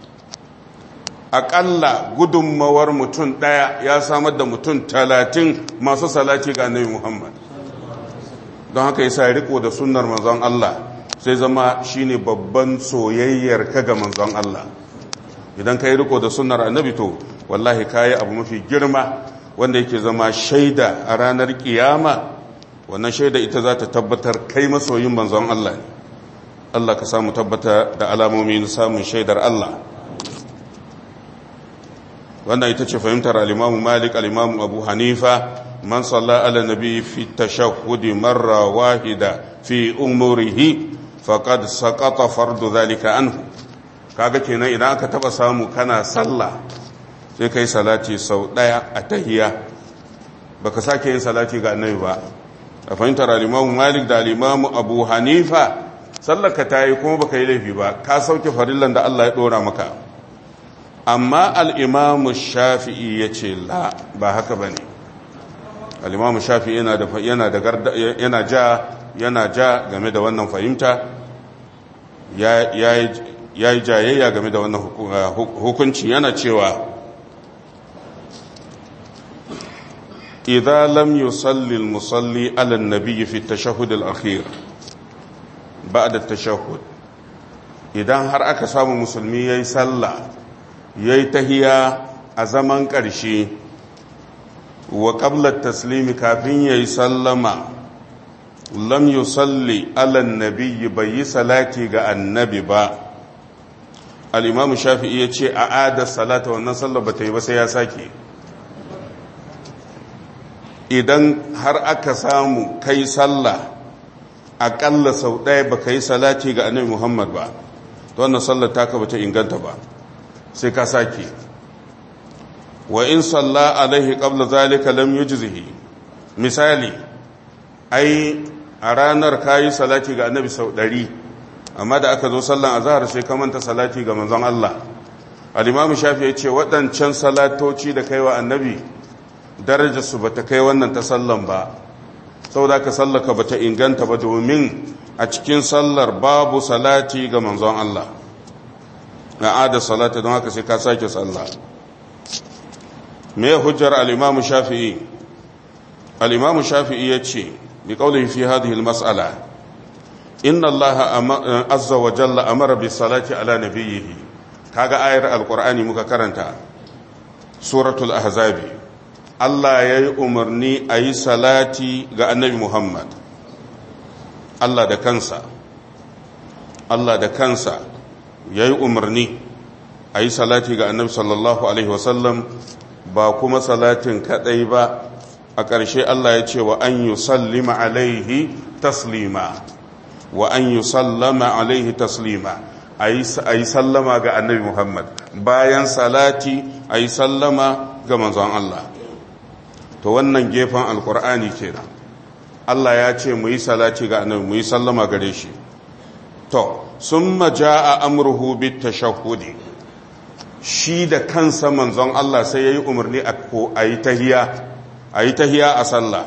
aƙalla gudunmawar mutum ɗaya ya samar da mutum talatin masu salati ga annabi Muhammad don haka yasa riko da sunnar manzon Allah sai zama shine babban soyayyar ka ga manzon Allah idan ka yi riko da sunnar annabi to wallahi kayi abu mafi girma wanda yake zama shaida a ranar kiyama wannan shaida ita za ta tabbatar kai masoyin manzon Allah ne Allah ka samu tabbata da alamomi na samun shaidar Allah wannan ita ce fahimtar alimamu malik alimamu abu hanifa man salla ala nabi fi tashahhudi marra wahida fi umurihi faqad saqata fardu zalika anhu kaga kenan idan aka taba samu kana sallah sai kai salati sau daya a tahiyya baka sake yin salati ga annabi ba a fahimtar alimamu malik da alimamu abu hanifa sallaka tayi kuma baka yi laifi ba ka sauke farillan da Allah ya dora maka amma al'imamu shafi'i ya ce la ba haka ba ne al'imamu shafi'i yana ja yana ja game da wannan fahimta ya yi jayayya game da wannan hukunci yana cewa idan lam yusalli al-musalli ala an-nabi fi at-tashahhud al-akhir ba'da at-tashahhud idan har aka samu musulmi yayi sallah ya yi tahiya a zaman ƙarshe wa ƙablar taslimi kafin ya yi sallama lam yi salli alan nabi bai yi salati ga annabi ba al'imamu shafi'i ya ce a adar salata wannan sallar ba ta yi ba sai ya sake idan har aka samu kai sallah aƙalla sau ɗaya ba ka yi salati ga annabi muhammad ba ta wannan sallar taka ba ta inganta ba sai ka sake wa in salla alaihi qabla zalika lam yujzihi misali ai a ranar kayi salati ga annabi sau ɗari amma da aka zo sallan azhar sai ka manta salati ga manzon Allah al-imamu shafi ya ce waɗancan salatoci da kai wa annabi darajar su bata kai wannan ta sallan ba saboda ka sallaka bata inganta ba domin a cikin sallar babu salati ga manzon Allah na ada salata don haka sai ka sake sallah me hujjar al-imamu shafi'i al-imamu shafi'i ya ce بقوله في هذه المسألة إن الله عز وجل أمر بالصلاة على نبيه كاغا آير القرآن مكرنتا سورة الأحزاب الله يي أمرني أي صلاتي غا النبي محمد الله دا كنسا الله دا كنسا يي أمرني أي صلاتي غا النبي صلى الله عليه وسلم ba kuma salatin kadai ba a ƙarshe Allah ya ce wa an yi sallima alaihi taslima wa an yi sallama alaihi taslima a yi sallama ga annabi Muhammad bayan salati a yi sallama ga manzon Allah to wannan gefen alkur'ani kenan Allah ya ce mu yi salati ga annabi mu yi sallama gare shi to sun maja a amurhu bit tashahhudi shi da kansa manzon Allah sai ya yi umarni a yi tahiya a yi tahiya a sallah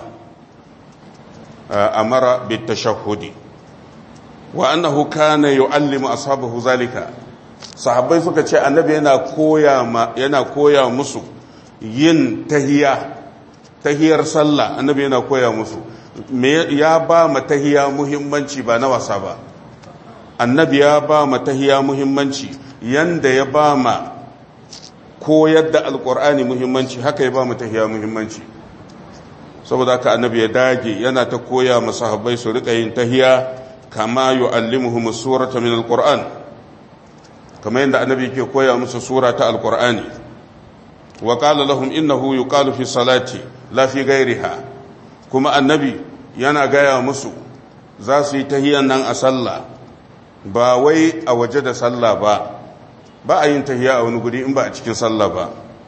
a mara bitashahudi wa annahu kana yu'allimu ashabahu zalika sahabbai suka ce annabi yana koya yana koya musu yin tahiya tahiyar sallah annabi yana koya musu ya ba ma tahiya muhimmanci ba na wasa ba annabi ya ba ma tahiya muhimmanci yanda ya ba ma koyar da alkur'ani muhimmanci haka ya ba mu tahiya muhimmanci saboda haka annabi ya dage yana ta koya masahabbai su rika yin tahiya kama yu'allimuhum surata min alquran kama yadda annabi ke koya musu sura ta alqur'ani wa qala lahum innahu yuqalu fi salati la fi ghayriha kuma annabi yana gaya musu za su yi tahiyan nan a sallah ba wai a waje da sallah ba ba a yin tahiya a wani guri in ba a cikin sallah ba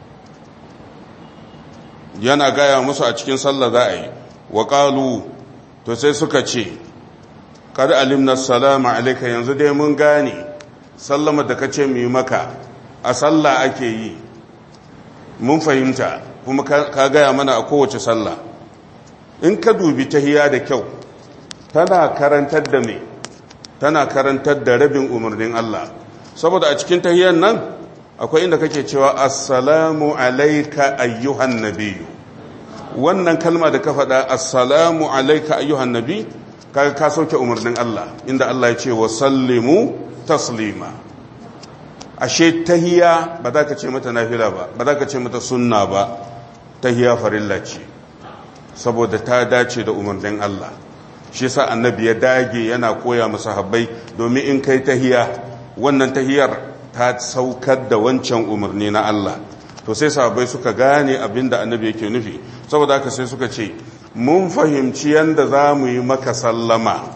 yana gaya musu a cikin sallah za a yi wa ƙalu to sai suka ce kad alimna salama alaika yanzu dai mun gane sallama da kace mu yi maka a sallah ake yi mun fahimta kuma ka gaya mana a kowace sallah in ka dubi tahiya da kyau tana karantar da me tana karantar da rabin umarnin Allah saboda a cikin tahiyan nan akwai inda kake cewa assalamu alaika ayyuhan nabiyyu wannan kalma da ka faɗa assalamu alaika ayyuhan nabi kaga ka sauke umarnin Allah inda Allah ya ce wa sallimu taslima ashe tahiya ba za ka ce mata nafila ba ba za ka ce mata sunna ba tahiya farilla ce saboda ta dace da umarnin Allah shi yasa annabi ya dage yana koya masa habbai domin in kai tahiya wannan tahiyar ta saukar da wancan umarni na Allah to sai sahabbai suka gane abin da annabi yake nufi saboda haka sai suka ce mun fahimci yadda za mu yi maka sallama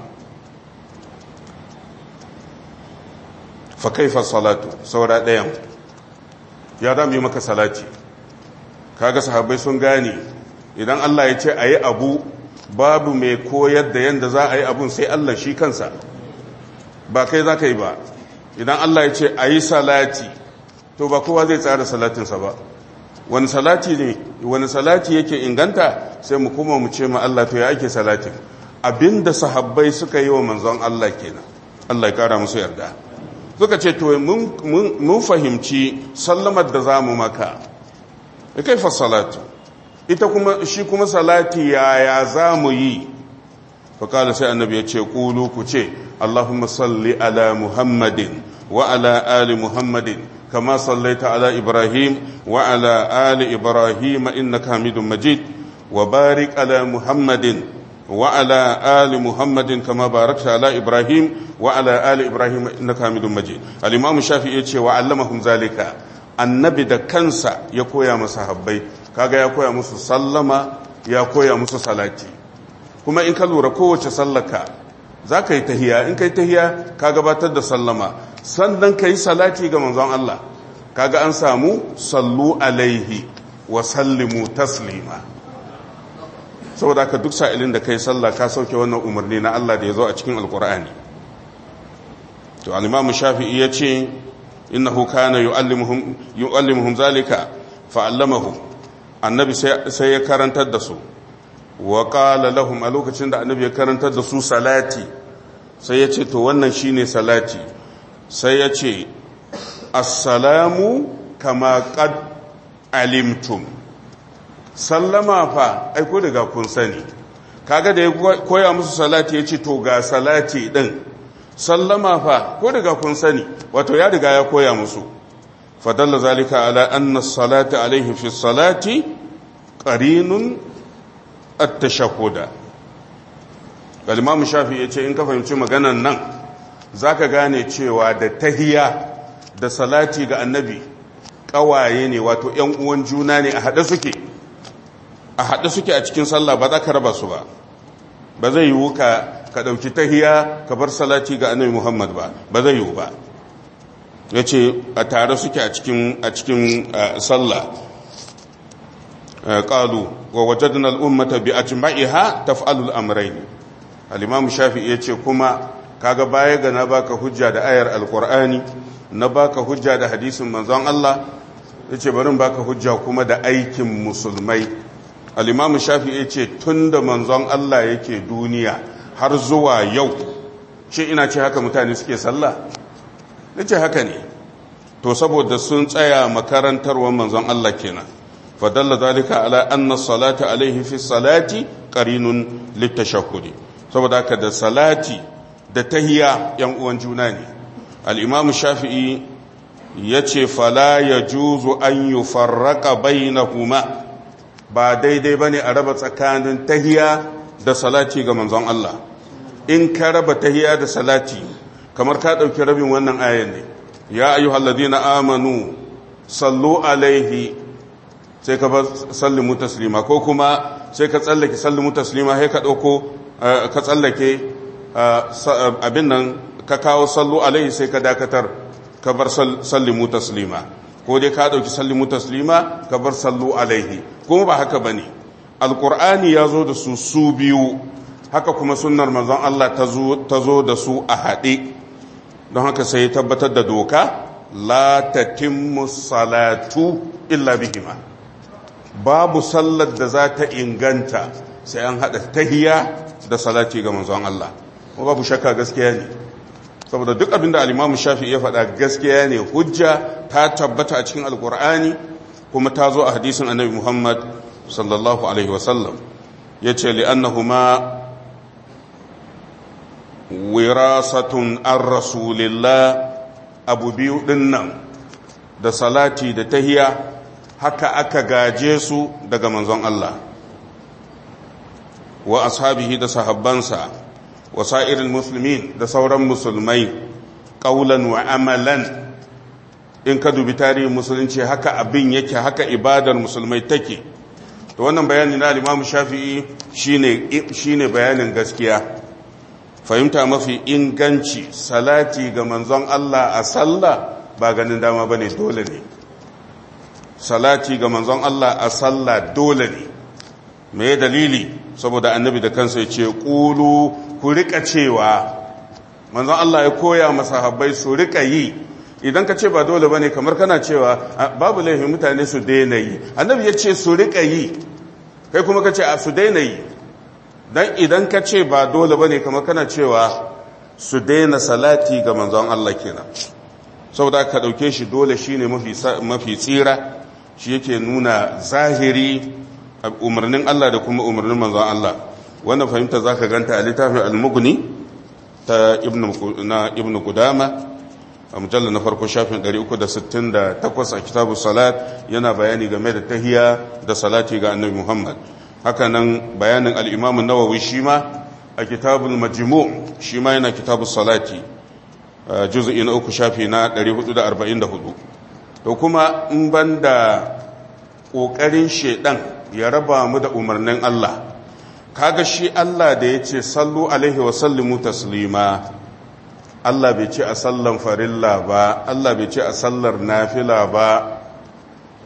fa kaifa salatu saura ɗayan ya za mu yi maka salati kaga sahabbai sun gane idan Allah ya ce a yi abu babu mai koyar da yadda za a yi abun sai Allah shi kansa ba kai za ka yi ba idan Allah ya ce a yi salati to ba kowa zai tsara salatinsa ba wani salati ne wani salati yake inganta sai mu kuma mu ce ma Allah to ya ake salatin abinda sahabbai suka yi wa manzon Allah kenan Allah ya kara musu yarda suka ce to mun fahimci sallamar da zamu maka kai fa salatu ita kuma shi kuma salati yaya zamu yi fa kala sai annabi ya ce qulu ku ce Allahumma salli ala Muhammadin wa ala ali Muhammadin كما صليت على إبراهيم وعلى آل إبراهيم إنك حميد مجيد وبارك على محمد وعلى آل محمد كما باركت على إبراهيم وعلى آل إبراهيم إنك حميد مجيد الإمام الشافعي يقول وعلمهم ذلك annabi da kansa ya koya masa habbai kaga ya koya musu sallama ya koya musu salati kuma in ka lura kowace sallaka za ka yi tahiya in ka yi tahiya ka gabatar da sallama sannan ka yi salati ga manzon Allah kaga an samu sallu alaihi wa sallimu taslima saboda ka duk sa'ilin da kai sallah ka sauke wannan umarni na Allah da ya zo a cikin alkur'ani to al-imamu shafi'i ya ce innahu kana yu'allimuhum yu'allimuhum zalika fa'allamahu annabi sai ya karantar da su wa qala lahum a lokacin da annabi ya karantar da su salati sai ya ce to wannan shine salati sai ya ce assalamu kama qad alimtum sallama fa ai ko daga kun sani kaga da ya koya musu salati ya ce to ga salati din sallama fa ko daga kun sani wato ya riga ya koya musu fadalla zalika ala anna salata alaihi fi salati qarinun at-tashahhuda al-imam shafi yace in ka fahimci maganan nan zaka gane cewa da tahiya da salati ga annabi kawaye ne wato ƴan uwan juna ne a hade suke a hade suke a cikin sallah ba za ka raba su ba ba zai yiwu ka ka ɗauki tahiya ka bar salati ga annabi Muhammad ba ba zai yiwu ba ya ce a tare suke a cikin a cikin sallah qalu wa wajadna al-ummata bi ajma'iha taf'alu al-amrayn al-imam shafi'i yace kuma kaga baya ga na baka hujja da ayar al-qur'ani na baka hujja da hadisin manzon Allah yace bari baka hujja kuma da aikin musulmai al-imam shafi'i yace tunda manzon Allah yake duniya har zuwa yau shi ina ce haka mutane suke sallah nace haka ne to saboda sun tsaya makarantarwar manzon Allah kenan fadalla zalika ala anna salata alaihi fi salati qarinun litashahhudi saboda haka da salati da tahiya yan uwan juna ne al-imam shafi'i yace fala yajuzu an yufarraqa bainahuma ba daidai bane a raba tsakanin tahiya da salati ga manzon Allah in ka raba tahiya da salati kamar ka dauki rabin wannan ayan ne ya ayyuhalladhina amanu sallu alaihi sai ka bar sallimu taslima ko kuma sai ka tsallake sallimu taslima sai ka dauko ka tsallake abin nan ka kawo sallu alaihi sai ka dakatar ka bar sallimu taslima ko dai ka dauki sallimu taslima ka bar sallu alaihi kuma ba haka bane alqur'ani ya zo da su su biyu haka kuma sunnar manzon Allah ta zo da su a haɗe don haka sai ya tabbatar da doka la tatimmu salatu illa bihima babu sallar da za ta inganta sai an haɗa tahiya da salati ga manzon Allah kuma babu shakka gaskiya ne saboda duk abin da al-Imam Shafi'i ya faɗa gaskiya ne hujja ta tabbata a cikin alkur'ani kuma ta zo a hadisin annabi Muhammad sallallahu alaihi wasallam yace li'annahuma wirasatun an rasulillah abu biyu dinnan da salati da tahiya haka aka gaje su daga manzon Allah wa ashabihi da sahabbansa wa sa'irin musulmin da sauran musulmai ƙaulan wa amalan in ka dubi tarihin musulunci haka abin yake haka ibadar musulmai take to wannan bayani na limamu shafi'i shine shine bayanin gaskiya fahimta mafi inganci salati ga manzon Allah a sallah ba ganin dama bane dole ne salati ga manzon Allah a sallah dole ne me dalili saboda annabi da kansa ya ce ƙulu ku rika cewa manzon Allah ya koya masahabbai su rika yi idan ka ce ba dole bane kamar kana cewa babu laifin mutane su daina yi annabi ya ce su rika yi kai kuma ka ce a su daina yi dan idan ka ce ba dole bane kamar kana cewa su daina salati ga manzon Allah kenan saboda ka dauke shi dole shine mafi mafi tsira shi yake nuna zahiri umarnin Allah da kuma umarnin manzon Allah wannan fahimta zaka ganta a littafin al-mughni ta ibnu na ibnu qudama a mujallar na farko shafin 368 a kitabu salat yana bayani game da tahiya da salati ga annabi Muhammad haka nan bayanin al-imam an-nawawi shi ma a kitabul majmu' shi ma yana kitabu salati juz'i na uku shafi na 444 to kuma in banda kokarin shedan ya raba mu da umarnin Allah kaga shi Allah da yace sallu alaihi wa sallimu taslima Allah bai ce a sallan farilla ba Allah bai ce a sallar nafila ba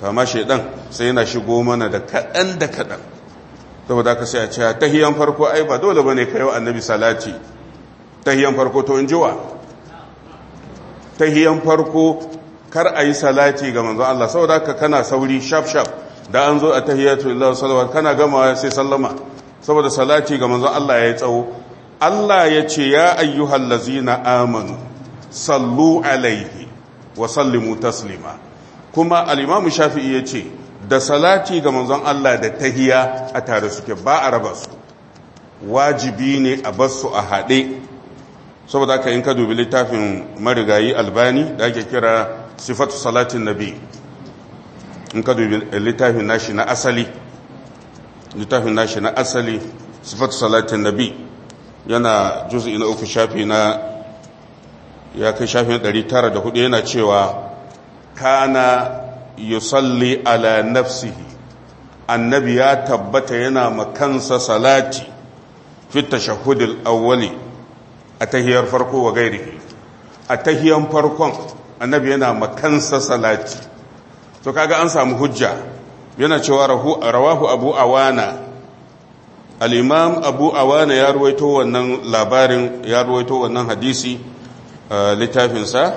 amma shaidan sai yana shigo mana da kaɗan da kaɗan saboda ka sai a ce tahiyan farko ai ba dole bane kai wa annabi salati tahiyan farko to in jiwa tahiyan farko kar a yi salati ga manzon Allah saboda ka kana sauri shaf shaf da an zo a tahiyatu lillahi salawat kana gamawa sai sallama saboda salati ga manzon Allah ya yi tsawo Allah ya ce ya ayyuhal lazina amanu sallu alaihi wa sallimu taslima kuma al-imamu shafi'i ya ce da salati ga manzon Allah da tahiya a tare suke ba a raba su wajibi ne a bar su a haɗe saboda haka in ka dubi littafin marigayi albani da ake kira sifatu salatin nabi in ka dubi littafin nashi na asali littafin nashi na asali sifatu salatin nabi yana juz'i na uku shafi na ya kai shafi na 904 yana cewa kana yusalli ala nafsihi annabi ya tabbata yana makansa salati fi tashahhudil awwali a tahiyar farko wa gairihi a tahiyan farkon annabi yana makansa salati to kaga an samu hujja yana cewa rawahu abu awana al-imam abu awana ya ruwaito wannan labarin ya ruwaito wannan hadisi littafinsa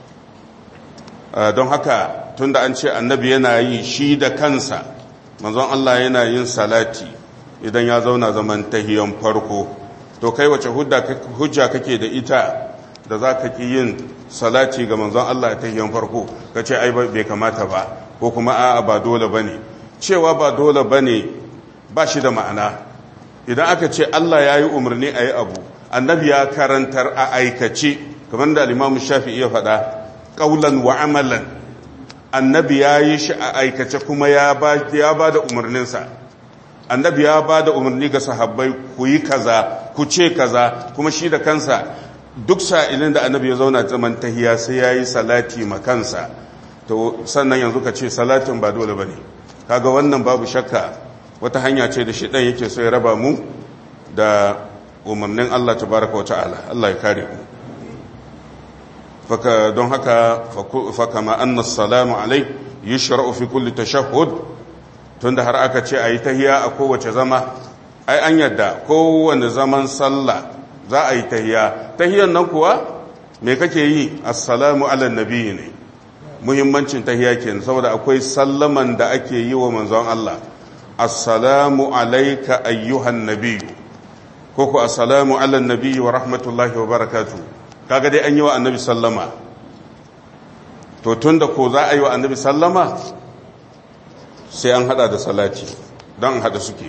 don haka tunda an ce annabi yana yi shi da kansa manzon Allah yana yin salati idan ya zauna zaman tahiyan farko to kai wace hujja kake da ita da za ka ki yin salati ga manzon Allah a tahiyan farko ka ce ai bai kamata ba ko kuma a'a ba dole bane cewa ba dole bane ba shi da ma'ana idan aka ce Allah ya yi umarni a yi abu annabi ya karantar a aikace kamar da alimamu shafi iya faɗa ƙaulan wa amalan annabi ya yi shi a aikace kuma ya ba da umarninsa annabi ya ba da umarni ga sahabbai ku yi kaza ku ce kaza kuma shi da kansa duk sa'ilin da annabi ya zauna zaman tahiya sai ya yi salati ma kansa to sannan yanzu ka ce salatin ba dole ba ne kaga wannan babu shakka wata hanya ce da shi ɗan yake so ya raba mu da umarnin Allah tabaraka wa ta'ala Allah ya kare mu faka don haka faka ma anna salamu alai yushra'u fi kulli tashahhud tunda har aka ce ayi tahiya a kowace zama ai an yadda kowanne zaman sallah za a yi tahiya tahiyan nan kuwa me kake yi assalamu ala nabiyyi ne muhimmancin tahiya kenan saboda akwai sallaman da ake yi wa manzon Allah assalamu alayka ayyuhan nabiyyu ko ku assalamu ala nabiyyi wa rahmatullahi wa barakatuh kaga dai an yi wa annabi sallama to tun da ko za a yi wa annabi sallama sai an hada da salati don hada suke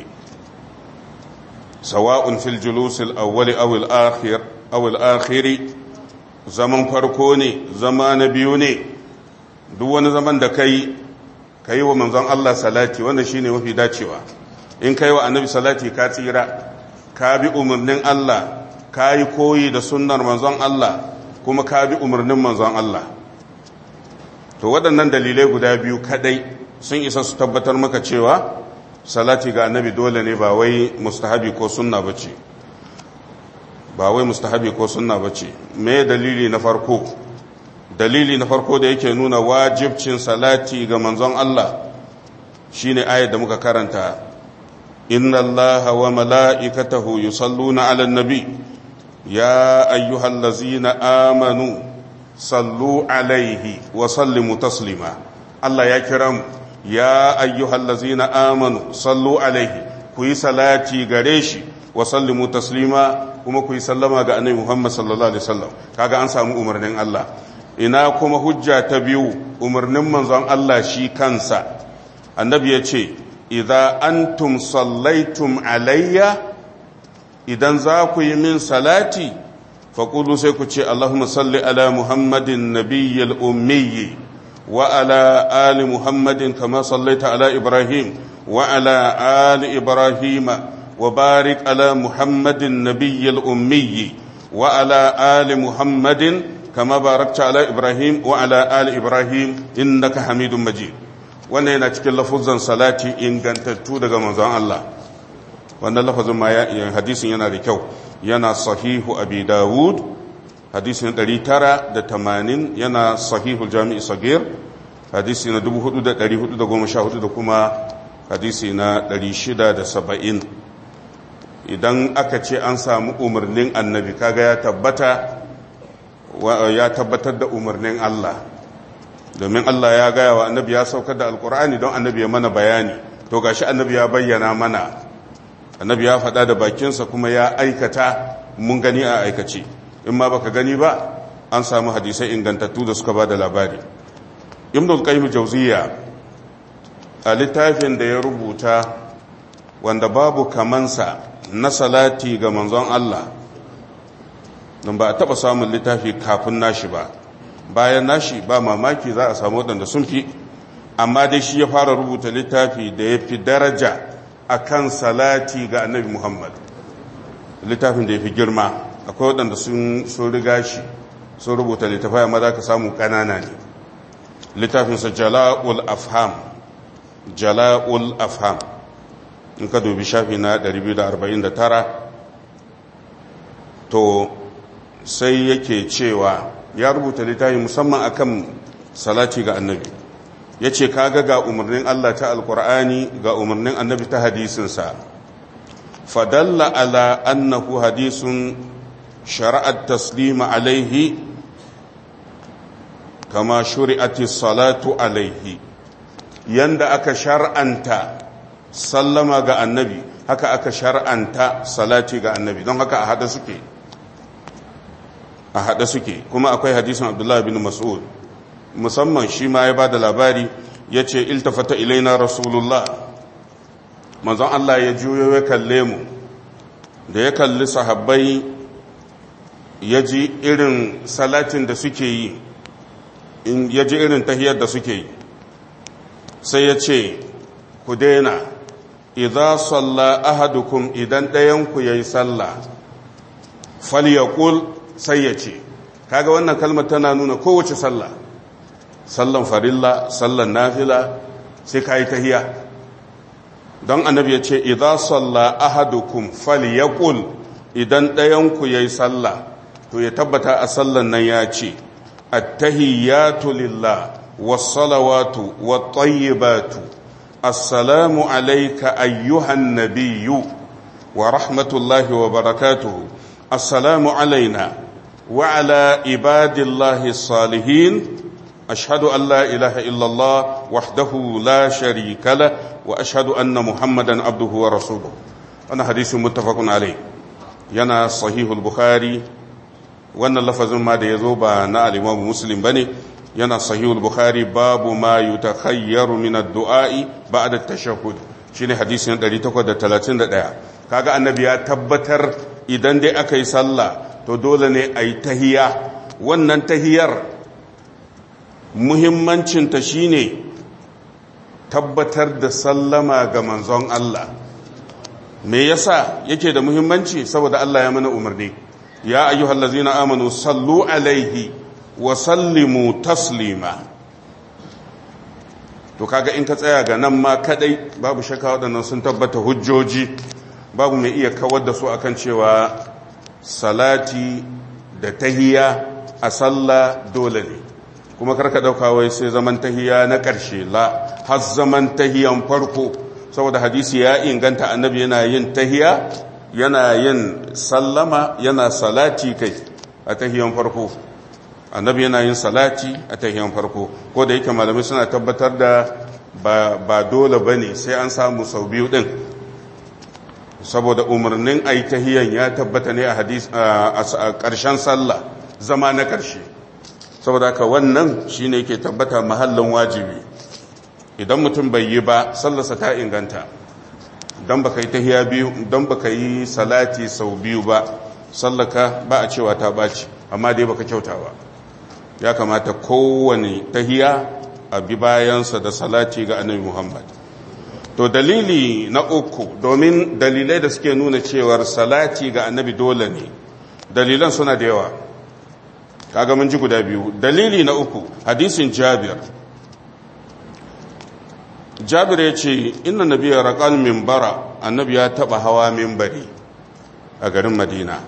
sawa'un fil julusil awwali aw al akhir aw al akhiri zaman farko ne zama na biyu ne duk wani zaman da kai kai wa manzon Allah salati wanda shine mafi dacewa in kai wa annabi salati ka tsira ka bi umarnin Allah ka yi koyi da sunnar manzon Allah kuma ka bi umarnin manzon Allah to waɗannan dalilai guda biyu kadai sun isa su tabbatar maka cewa salati ga annabi dole ne ba wai mustahabi ko sunna bace ba wai mustahabi ko sunna bace me dalili na farko dalili na farko da yake nuna wajibcin salati ga manzon Allah shine ayat da muka karanta inna allaha wa mala'ikatahu yusalluna 'alan nabi يا أيها الذين آمنوا صلوا عليه وسلموا تسليما الله يا كرم يا أيها الذين آمنوا صلوا عليه كوي صلاتي غريشي وسلموا تسليما kuma ku yi sallama ga annabi Muhammad sallallahu alaihi wasallam kaga an samu umarnin Allah ina kuma hujja ta biyu umarnin manzon Allah shi kansa annabi ya ce idza antum sallaitum alayya idan za ku yi min salati faƙulu sai ku ce Allahumma salli ala Muhammadin nabiyyal ummiyi wa ala ali Muhammadin kama sallaita ala Ibrahim wa ala ali Ibrahima wa barik ala Muhammadin nabiyyal ummiyi wa ala ali Muhammadin kama barakta ala Ibrahim wa ala ali Ibrahim innaka Hamidum Majid wannan yana cikin lafuzan salati ingantattu daga manzon Allah wannan lafazin ma hadisin yana da kyau yana sahihu abi dawud hadisin 980 yana sahihu jami'i sagir hadisi na 4414 da kuma hadisi na 670 idan aka ce an samu umarnin annabi kaga ya tabbata ya tabbatar da umarnin Allah domin Allah ya gaya wa annabi ya saukar da alkur'ani don annabi ya mana bayani to gashi annabi ya bayyana mana annabi ya faɗa da bakinsa kuma ya aikata mun gani a aikace in ma baka gani ba an samu hadisai ingantattu da suka ba da labari ibn al-qayyim jawziya a littafin da ya rubuta wanda babu kamansa na salati ga manzon Allah don ba a taɓa samun littafi kafin nashi ba bayan nashi ba mamaki za a samu waɗanda sun fi amma dai shi ya fara rubuta littafi da ya fi daraja a kan salati ga annabi muhammad littafin da ya fi girma akwai waɗanda sun riga shi sun rubuta littafai amma za ka samu ƙanana ne littafinsa jala'ul afham jala'ul afham in ka dubi shafi na 249 to sai yake cewa ya rubuta littafi musamman akan salati ga annabi ya ce kaga ga umarnin Allah ta alkur'ani ga umarnin annabi ta hadisinsa fadalla ala annahu hadisun shara'at taslima alaihi kama shuri'ati salatu alaihi yanda aka shar'anta sallama ga annabi haka aka shar'anta salati ga annabi don haka a hada suke a hada suke kuma akwai hadisin abdullahi bin mas'ud musamman shi ma ya ba da labari ya ce iltafata ilaina rasulullah manzon Allah ya juyo ya kalle mu da ya kalli sahabbai ya ji irin salatin da suke yi ya ji irin tahiyar da suke yi sai ya ce ku daina idza salla ahadukum idan ɗayanku ya yi sallah falyaqul sai ya ce kaga wannan kalmar tana nuna kowace sallah sallan farilla sallan nafila sai ka yi tahiya don annabi ya ce idan salla ahadukum falyaqul idan ɗayanku ya yi sallah to ya tabbata a sallan nan ya ce attahiyatu lillah wassalawatu wattayyibatu assalamu alayka ayyuhan nabiyyu wa rahmatullahi wa barakatuhu assalamu alaina wa ala ibadillahi salihin أشهد أن لا إله إلا الله وحده لا شريك له وأشهد أن محمدا عبده ورسوله أنا حديث متفق عليه ينا صحيح البخاري وأن اللفظ ما دي يزوبا نا الإمام مسلم بني ينا صحيح البخاري باب ما يتخير من الدعاء بعد التشهد shine hadisi na 831 kaga annabi ya tabbatar idan dai aka yi sallah to dole ne a yi tahiya wannan tahiyar muhimmancinta shine tabbatar da sallama ga manzon Allah me yasa yake da muhimmanci saboda Allah ya mana umarni ya ayyuhallazina amanu sallu alaihi wa sallimu taslima to kaga in ka tsaya ga nan ma kadai babu shakka waɗannan sun tabbata hujjoji babu mai iya kawar da su akan cewa salati da tahiya a sallah dole ne kuma karka dauka wai sai zaman tahiya na ƙarshe la har zaman tahiyan farko saboda hadisi ya inganta annabi yana yin tahiya yana yin sallama yana salati kai a tahiyan farko annabi yana yin salati a tahiyan farko ko da yake malamai suna tabbatar da ba, ba dole ba ne sai an samu sau biyu ɗin saboda umarnin a yi tahiyan ya tabbata ne a ƙarshen sallah zama na ƙarshe saboda ka wannan shi ne ke tabbata mahallin wajibi idan mutum bai yi ba sallarsa ta inganta don baka yi tahiya biyu don baka yi salati sau biyu ba sallaka ba a cewa ta baci amma dai baka kyauta ba ya kamata kowane tahiya a bi bayansa da salati ga annabi muhammad to dalili na uku domin dalilai da suke nuna cewar salati ga annabi dole ne dalilan suna da yawa kaga mun ji guda biyu dalili na uku hadisin jabir jabir ya ce inna nabiya raƙal mimbara annabi ya taɓa hawa mimbari a garin madina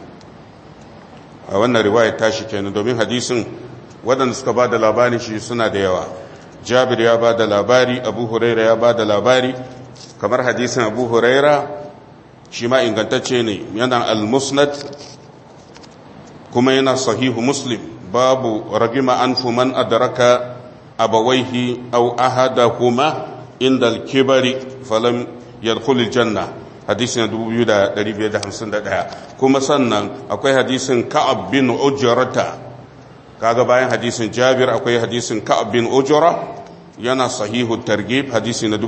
a wannan riwayar tashi kenan domin hadisin waɗanda suka ba da labarin shi suna da yawa jabir ya ba da labari abu huraira ya ba da labari kamar hadisin abu huraira shi ma ingantacce ne yana al-musnad kuma yana sahihu muslim babu ragima an man adraka abawaihi aw ahadahuma inda al-kibari falam yadkhul al-janna hadisin 2551 kuma sannan akwai hadisin ka'ab bin ujrata kaga bayan hadisin jabir akwai hadisin ka'ab bin ujra yana sahihu targhib hadisi na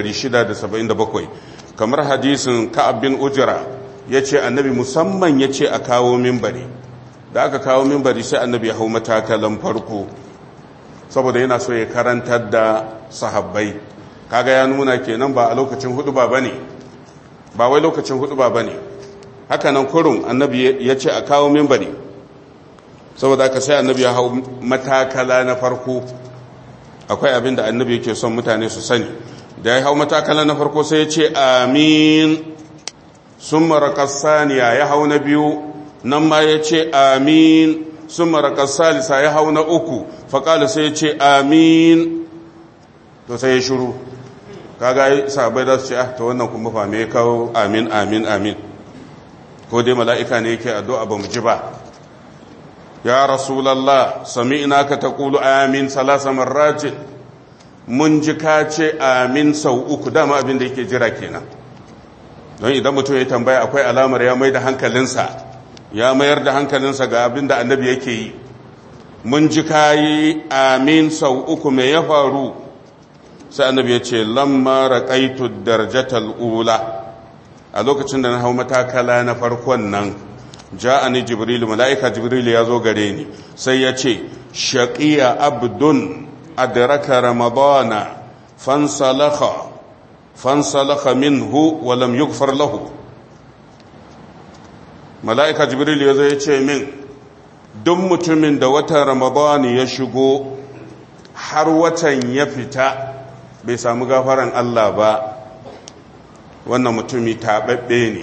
1677 kamar hadisin ka'ab bin ujra yace annabi musamman yace a kawo minbari da aka kawo minbari sai annabi ya hau matakalan farko saboda yana so ya karantar da sahabbai kaga ya nuna kenan ba a lokacin hudu ba bane ba wai lokacin hudu ba bane haka nan kurun annabi yace a kawo minbari saboda aka sai annabi ya hau matakala na farko akwai abin da annabi yake son mutane su sani da ya hau matakala na farko sai ya ce amin sun marakas saniya ya hau na biyu nan ma ya ce amin sun marakas salisa ya hau na uku faƙali sai ya ce amin to sai ya shuru kaga sabai za su ce ah ta wannan kuma fa me kawo amin amin amin ko dai mala'ika ne yake addu'a ba mu ji ba ya rasulallah sami'na ka taqulu amin salasa marratin mun ji ka ce amin sau uku dama abin da yake jira kenan don idan mutum ya tambaya akwai alamar ya mai da hankalinsa ya mayar da hankalinsa ga abin da annabi yake yi mun ji ka yi amin sau uku mai ya faru sai annabi ya ce lamma raqaitu darjatal ula a lokacin da na hau matakala na farkon nan ja'ani jibril mala'ika jibril ya zo gare ni sai ya ce shaqiya abdun adraka ramadana fansalakha fansalakha minhu wa lam yughfar lahu mala'ika jibril ya zo ya ce min duk mutumin da watan ramadani ya shigo har watan ya fita bai samu gafaran Allah ba wannan mutumi taɓaɓɓe ne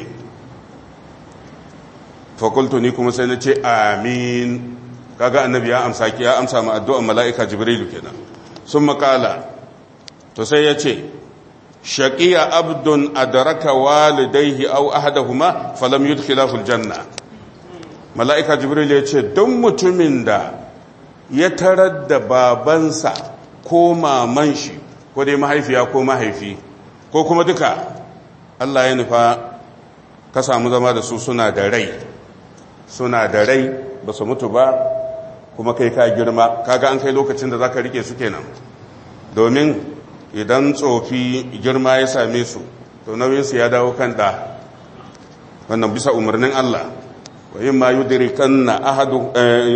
fakultu ni kuma sai na ce amin kaga annabi ya amsa ki ya amsa ma addu'an mala'ika jibrilu kenan sun makala to sai ya ce shaqiya abdun adraka walidayhi aw ahadahuma falam yudkhilahu aljanna mala'ika jibril ya ce don mutumin da ya tarar da babansa ko maman shi ko dai mahaifiya ko mahaifi ko kuma duka Allah ya nufa ka samu zama da su suna da rai suna da rai ba su mutu ba kuma kai ka girma kaga an kai lokacin da za ka rike su kenan domin idan tsofi girma ya same su to nauyinsu ya dawo kan ɗa wannan bisa umarnin Allah wa yin ma yudirikan na ahadu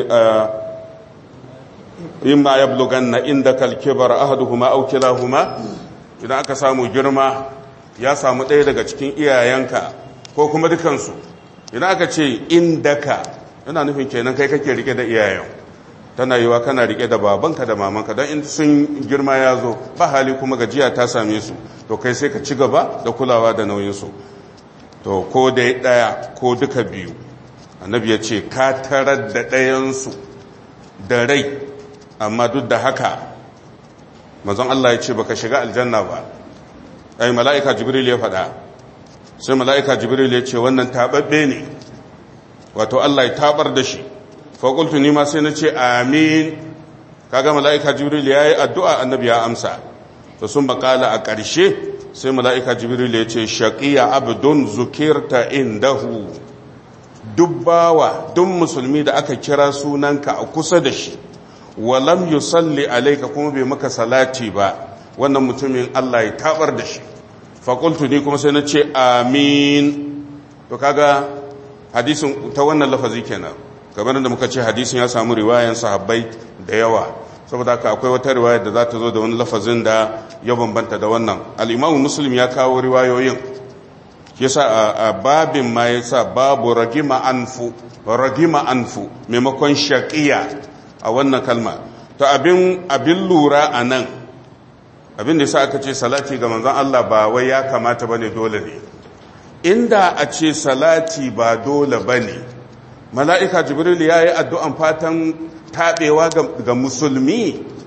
yin ma ya blogan na inda kalkibar ahadu huma aukila huma idan aka samu girma ya samu ɗaya daga cikin iyayenka ko kuma dukansu idan aka ce indaka yana nufin kenan kai kake rike da iyayen tana yiwa kana rike da babanka da mamanka don in sun girma ya zo ba hali kuma gajiya ta same su to kai sai ka ci gaba da kulawa da nauyinsu to ko da ɗaya ko duka biyu annabi ya ce ka tarar da ɗayansu da rai amma duk da haka mazan Allah ya ce baka shiga aljanna ba ai mala'ika jibril ya faɗa sai mala'ika jibril ya ce wannan taɓaɓɓe ne wato Allah ya taɓar da shi faƙultu ni ma sai na ce amin kaga mala'ika jibril ya yi addu'a annabi ya amsa to sun bakala a ƙarshe sai mala'ika jibril ya ce shaƙiya abdun zukirta indahu dubbawa duk musulmi da aka kira sunanka a kusa da shi walam yusalli alaika kuma bai maka salati ba wannan mutumin Allah ya tabar da shi faƙultu ni kuma sai na ce amin to kaga hadisin ta wannan lafazi kenan kamar da muka ce hadisin ya samu riwayan sahabbai da yawa saboda haka akwai wata riwaya da za ta zo da wani lafazin da ya bambanta da wannan al'imamu muslim ya kawo riwayoyin yasa a babin ma yasa babu ragima anfu ragima anfu maimakon shaqiya a wannan kalma to abin abin lura a nan abin da yasa aka ce salati ga manzon Allah ba wai ya kamata bane dole ne inda a ce salati ba dole bane mala'ika jibril ya yi addu'an fatan taɓewa ga musulmi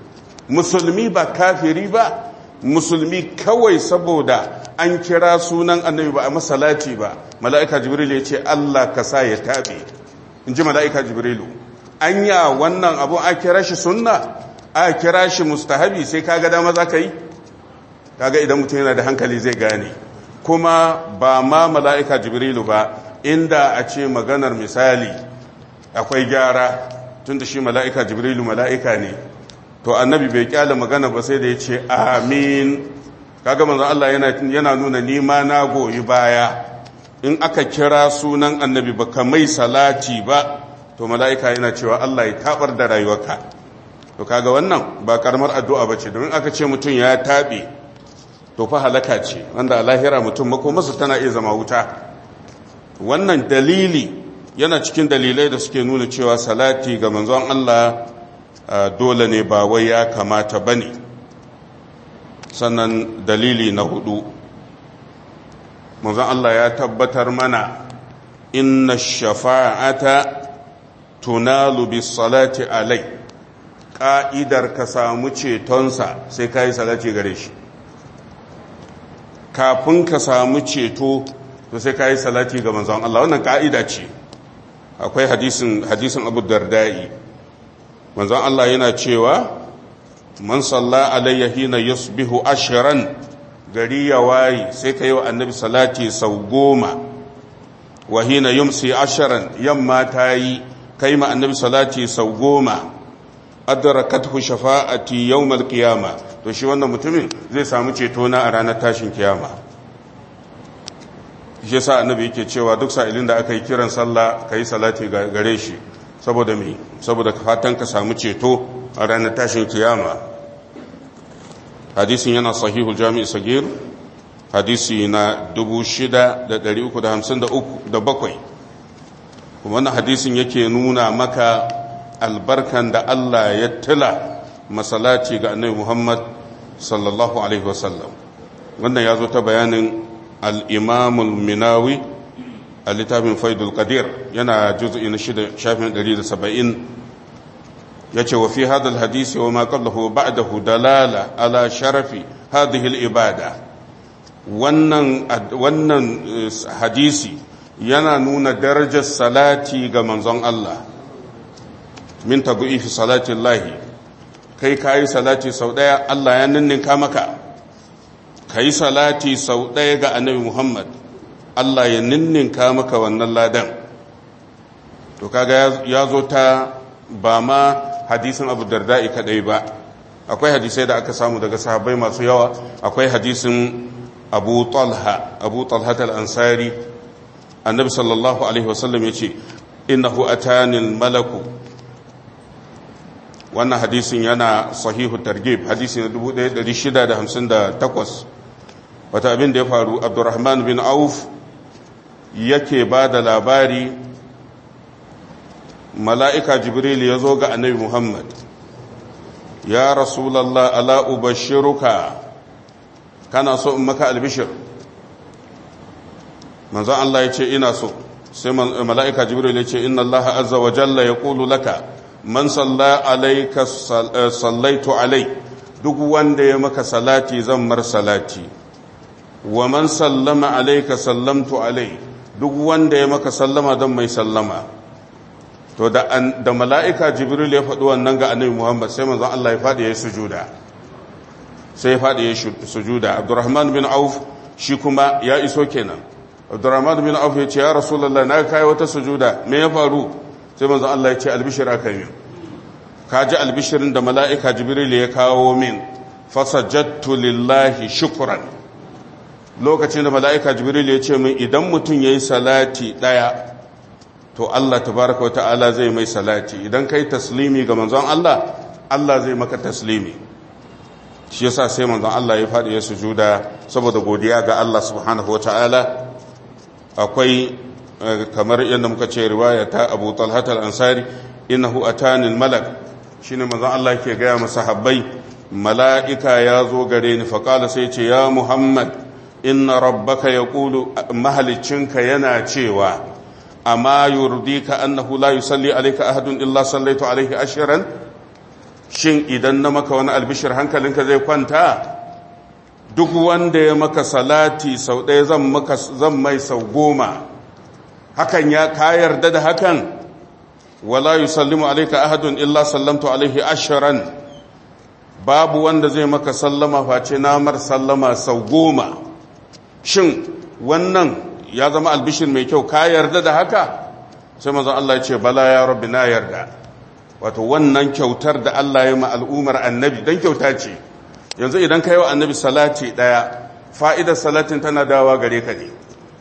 musulmi ba kafiri ba musulmi kawai saboda an kira sunan annabi ba a masalati ba mala'ika jibril ya ce Allah ka sa ya taɓe in ji mala'ika jibrilu anya wannan abu a kira shi sunna a kira shi mustahabi sai kaga dama za ka yi kaga idan mutum yana da hankali zai gane kuma ba ma mala'ika jibrilu ba inda a ce maganar misali akwai gyara tun da shi mala'ika jibrilu mala'ika ne to annabi bai kyala magana ba sai da ya ce amin kaga manzon Allah yana nuna nima na goyi baya in aka kira sunan annabi ba ka mai salati ba to mala'ika yana cewa Allah ya tabar da rayuwarka to kaga wannan ba karamar addu'a bace domin aka ce mutum ya tabe to fa halaka ce wanda a lahira mutum makomarsa tana iya zama wuta wannan dalili yana cikin dalilai da suke nuna cewa salati ga manzon Allah dole ne ba wai ya kamata bane sannan dalili na hudu manzon Allah ya tabbatar mana inna shafa'ata tunalu bis salati alai ka'idar ka samu cetonsa sai ka yi salati gare shi kafin ka samu ceto to sai ka yi salati ga manzon Allah wannan ka'ida ce akwai hadisin hadisin Abu Darda'i manzon Allah yana cewa man salla alayya hina yusbihu ashran gari ya wayi sai ka yi wa annabi salati sau goma wa hina yumsi ashran yamma ta yi kai ma annabi salati sau goma adrakathu shafa'ati yawmal qiyama to shi wannan mutumin zai samu ceto na a ranar tashin kiyama shi yasa annabi yake cewa duk sa'ilin da aka yi kiran sallah kai salati gare shi saboda me saboda fatan ka samu ceto a ranar tashin kiyama hadisin yana sahihul jami'i sagir hadisi na 6353 kuma wannan hadisin yake nuna maka albarkan da Allah ya tila masalaci ga annabi Muhammad sallallahu alaihi wasallam wannan ya zo ta bayanin al-imamul minawi a littafin faidul qadir yana juz'i na shida shafin 170 yace wa fi hadha al-hadisi wa ma qablahu ba'dahu dalala ala sharafi hadhihi al-ibada wannan wannan hadisi yana nuna darajar salati ga manzon Allah min tabu'ifi salati Allah kai kayi salati sau daya Allah ya ninninka maka kai salati sau daya ga annabi Muhammad Allah ya ninninka maka wannan ladan to kaga ya zo ta ba ma hadisin Abu Darda'i kadai ba akwai hadisai da aka samu daga sahabbai masu yawa akwai hadisin Abu Talha Abu Talha al-Ansari annabi sallallahu alaihi wasallam yace innahu atani malaku wannan hadisin yana sahihu targhib hadisi na 1658 wata abin da ya faru Abdurrahman bin Auf yake ba da labari mala'ika Jibril ya zo ga annabi Muhammad ya rasulallah ala ubashiruka kana so in maka albishir manzon Allah ya ce ina so sai mala'ika jibril ya ce inna Allah azza wa jalla ya ƙulu laka man salla alaika sallaitu alai duk wanda ya maka salati zan mar salati wa man sallama alaika sallamtu alai duk wanda ya maka sallama zan mai sallama to da mala'ika jibril ya faɗi wannan ga annabi muhammad sai manzon Allah ya faɗi ya yi sujuda sai ya faɗi ya yi sujuda abdurrahman bin auf shi kuma ya iso kenan abdurrahman bin auf ya ce ya rasulallah na kai wata sujuda me ya faru sai manzo Allah ya ce albishir aka yi ka ji albishirin da mala'ika jibril ya kawo min fasajattu lillahi shukran lokacin da mala'ika jibril ya ce min idan mutum yayi salati daya to Allah tabaraka wata'ala zai mai salati idan kai taslimi ga manzon Allah Allah zai maka taslimi shi yasa sai manzon Allah ya faɗi ya sujuda saboda godiya ga Allah subhanahu wata'ala akwai kamar yadda muka ce riwaya ta Abu Talhat al-Ansari innahu atani al-malak shine manzon Allah ke gaya masa habbai mala'ika ya zo gare ni faqala sai ce ya Muhammad inna rabbaka yaqulu mahalicinka yana cewa amma yurdika annahu la yusalli alayka ahadun illa sallaitu alayhi ashran shin idan na maka wani albishir hankalinka zai kwanta duk wanda ya maka salati sau ɗaya zan mai sau goma hakan ya ka yarda da hakan wala yusallimu alayka ahadun illa sallamtu alaihi asharan babu wanda zai maka sallama face namar sallama sau goma shin wannan ya zama albishir mai kyau ka yarda da haka sai manzon Allah ya ce bala ya rabbi na yarda wato wannan kyautar da Allah ya ma al'umar annabi dan kyauta ce yanzu idan ka yi wa annabi salati daya fa'idar salatin tana dawa gare ka ne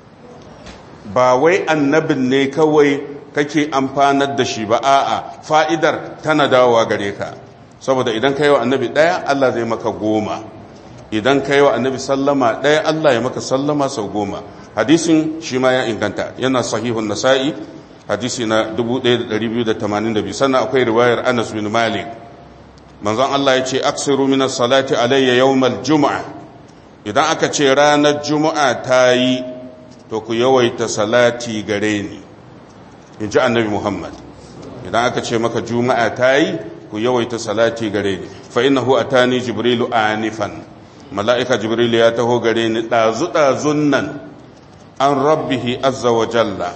ba wai annabin ne kawai kake amfanar da shi ba a'a fa'idar tana dawowa gare ka saboda idan ka yi wa annabi ɗaya Allah zai maka goma idan ka yi wa annabi sallama ɗaya Allah ya maka sallama sau goma hadisin shi ma ya inganta yana sahihun nasa'i hadisi na 1282 sannan akwai riwayar anas bin malik manzon Allah ya ce aksiru min salati alayya yawmal juma'a idan aka ce ranar juma'a ta yi to ku yawaita salati gare ni in ji annabi muhammad idan aka ce maka juma'a ta yi ku yawaita salati gare ni fa innahu atani jibrilu anifan mala'ika jibrilu ya taho gare ni dazu dazun nan an rabbihi azza wa jalla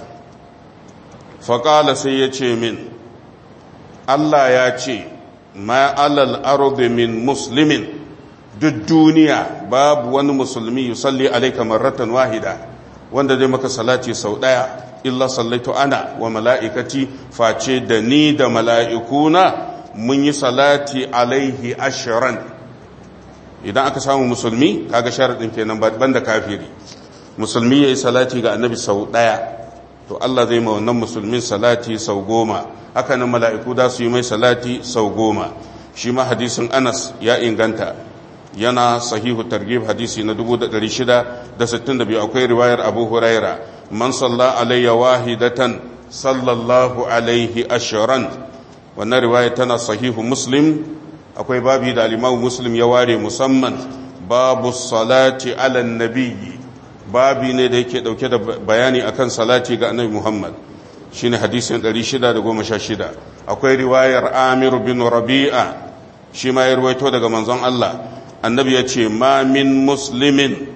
fa qala sai ya ce min Allah ya ce ma alal ardi min muslimin duk duniya babu wani musulmi yusalli alayka marratan wahida wanda zai maka salati sau daya illa sallaitu ana wa mala'ikati face da ni da mala'ikuna mun yi salati alaihi ashiran idan aka samu musulmi kaga sharaɗin kenan banda kafiri musulmi ya yi salati ga annabi sau ɗaya to Allah zai ma wannan musulmin salati sau goma haka nan mala'iku da su yi mai salati sau goma shi ma hadisin anas ya inganta yana sahihu targhib hadisi na 662 akwai riwayar abu huraira man salla alayya wahidatan sallallahu alaihi ashiran wannan riwaya tana sahihu muslim akwai babi da alimamu muslim ya ware musamman babu salati ala nabiyyi babi ne da yake dauke da bayani akan salati ga annabi muhammad shine hadisin 616 akwai riwayar amir bin rabi'a shi ma ya ruwaito daga manzon Allah annabi ya ce ma min muslimin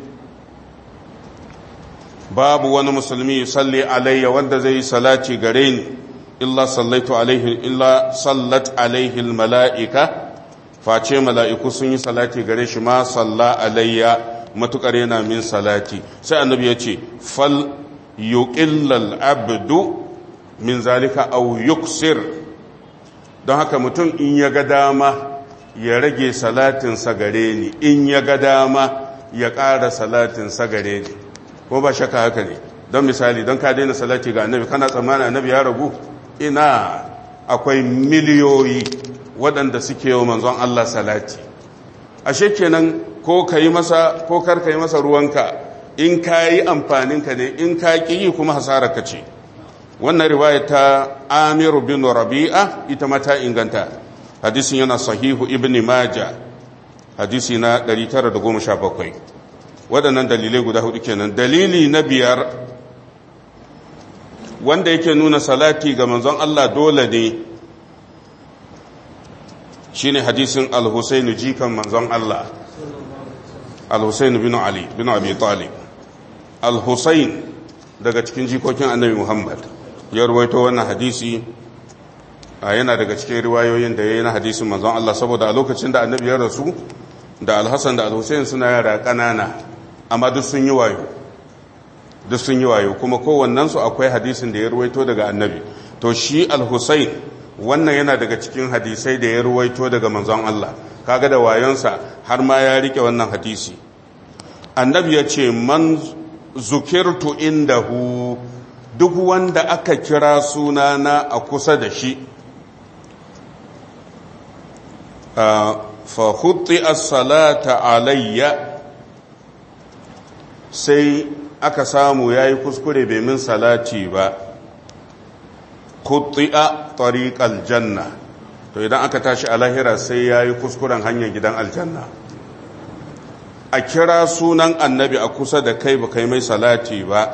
babu wani musulmi salli alayya wanda zai yi salati gare ni illa sallaitu alaihi illa sallat alaihi mala'ika face mala'iku sun yi salati gare shi ma salla alayya matukar yana min salati sai annabi ya ce fal yuqillal abdu min zalika aw yuksir don haka mutum in ya ga dama ya rage salatinsa gare ni in ya ga dama ya ƙara salatinsa gare ni ko ba shaka haka ne don misali don ka daina salati ga annabi kana tsammanin annabi ya ragu ina akwai miliyoyi waɗanda suke yi manzon Allah salati ashe kenan ko ka yi masa ko kar ka yi masa ruwanka in ka yi amfaninka ne in ka ƙi yi kuma hasararka ce wannan riwaya ta amiru bin rabi'a ita ma ta inganta hadisin yana sahihu ibn maja hadisi na 917 waɗannan dalilai guda hudu kenan dalili na biyar wanda yake nuna salati ga manzon Allah dole ne shine hadisin al-Husayn jikan manzon Allah al-Husayn bin Ali bin Abi Talib al-Husayn daga cikin jikokin Annabi Muhammad ya ruwaito wannan hadisi yana daga cikin riwayoyin da yayi na hadisin manzon Allah saboda a lokacin da Annabi ya rasu da Al-Hasan da Al-Husayn suna yara kanana amma duk sun yi wayo duk sun yi wayo kuma kowannensu akwai hadisin da ya ruwaito daga annabi to shi al-husayn wannan yana daga cikin hadisai da ya ruwaito daga manzon Allah kaga da wayonsa har ma ya rike wannan hadisi annabi ya ce man zukirtu indahu duk wanda aka kira sunana a kusa da shi fa hutti as-salata alayya sai aka samu ya yi kuskure bai min salati ba kutti'a tariqal janna to idan aka tashi a lahira sai ya yi kuskuren hanyar gidan aljanna a kira sunan annabi a kusa da kai ba kai mai salati ba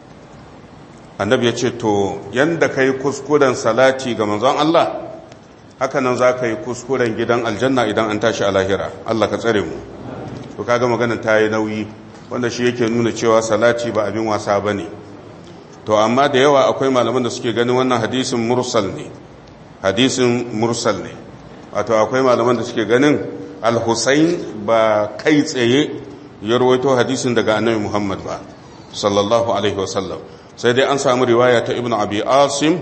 annabi ya ce to yanda kai kuskuren salati ga manzon Allah haka nan za ka yi kuskuren gidan aljanna idan an tashi a lahira Allah ka tsare mu to kaga maganar ta yi nauyi wanda shi yake nuna cewa salati ba abin wasa ba ne to amma da yawa akwai malaman da suke ganin wannan hadisin mursal ne hadisin mursal ne wato akwai malaman da suke ganin al-husayn ba kai tsaye ya rawaito hadisin daga annabi muhammad ba sallallahu alaihi wasallam sai dai an samu riwaya ta ibn abi asim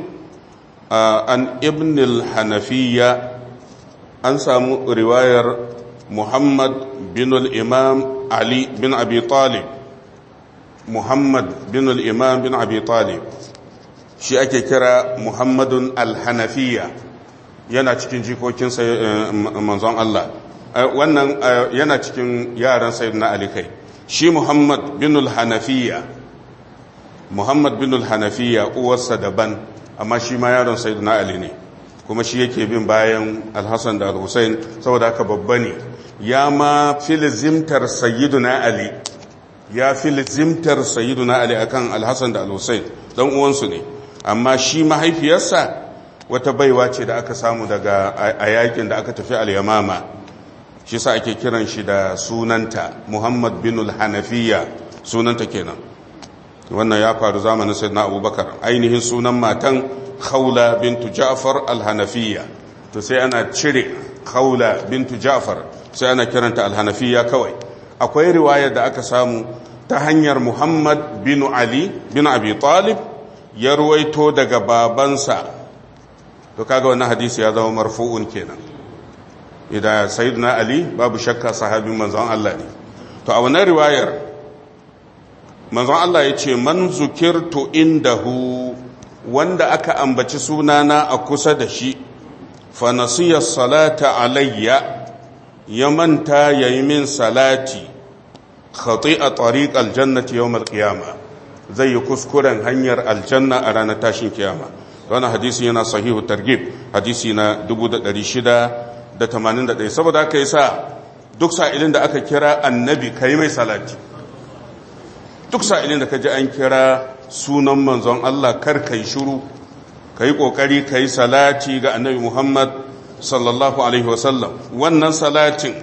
an ibn al-hanafiya an samu riwayar muhammad bin al-imam ali bin abi talib muhammad bin al-imam bin abi talib shi ake kira muhammadun al-hanafiya yana cikin jikokin manzon Allah wannan yana cikin yaran sayyidina ali kai shi muhammad bin al-hanafiya muhammad bin al-hanafiya uwarsa daban amma shi ma yaron sayyidina ali ne kuma shi yake bin bayan al-hasan da al-husain saboda haka babba ne ya ma filizimtar sayyiduna ali ya filizimtar sayyiduna ali akan al-hasan da al-husain dan uwansu ne amma shi mahaifiyarsa wata baiwa ce da aka samu daga a yakin da aka tafi al-yamama shi sa ake kiran shi da sunanta muhammad bin al-hanafiya sunanta kenan wannan ya faru zamanin sayyidina abubakar ainihin sunan matan khawla bintu ja'far al-hanafiya to sai ana cire khawla bintu ja'far sai ana kiranta al-hanafiya kawai akwai riwaya da aka samu ta hanyar muhammad bin ali bin abi talib ya ruwaito daga babansa to kaga wannan hadisi ya zama marfu'un kenan idan sayyidina ali babu shakka sahabin manzon Allah ne to a wannan riwayar manzon Allah ya ce man zukirtu indahu wanda aka ambaci sunana a kusa da shi fa nasiya salata alayya ya manta yayi min salati khati'a tariq aljannati yawm alqiyama zai yi kuskuren hanyar aljanna a ranar tashin kiyama wannan hadisi yana sahihu targhib hadisi na 1681 saboda haka yasa duk sa'ilin da aka kira annabi kai mai salati duk sa'ilin da ka ji an kira sunan manzon Allah kar ka yi shuru ka yi ƙoƙari ka yi salati ga annabi Muhammad sallallahu Alaihi wasallam wannan salatin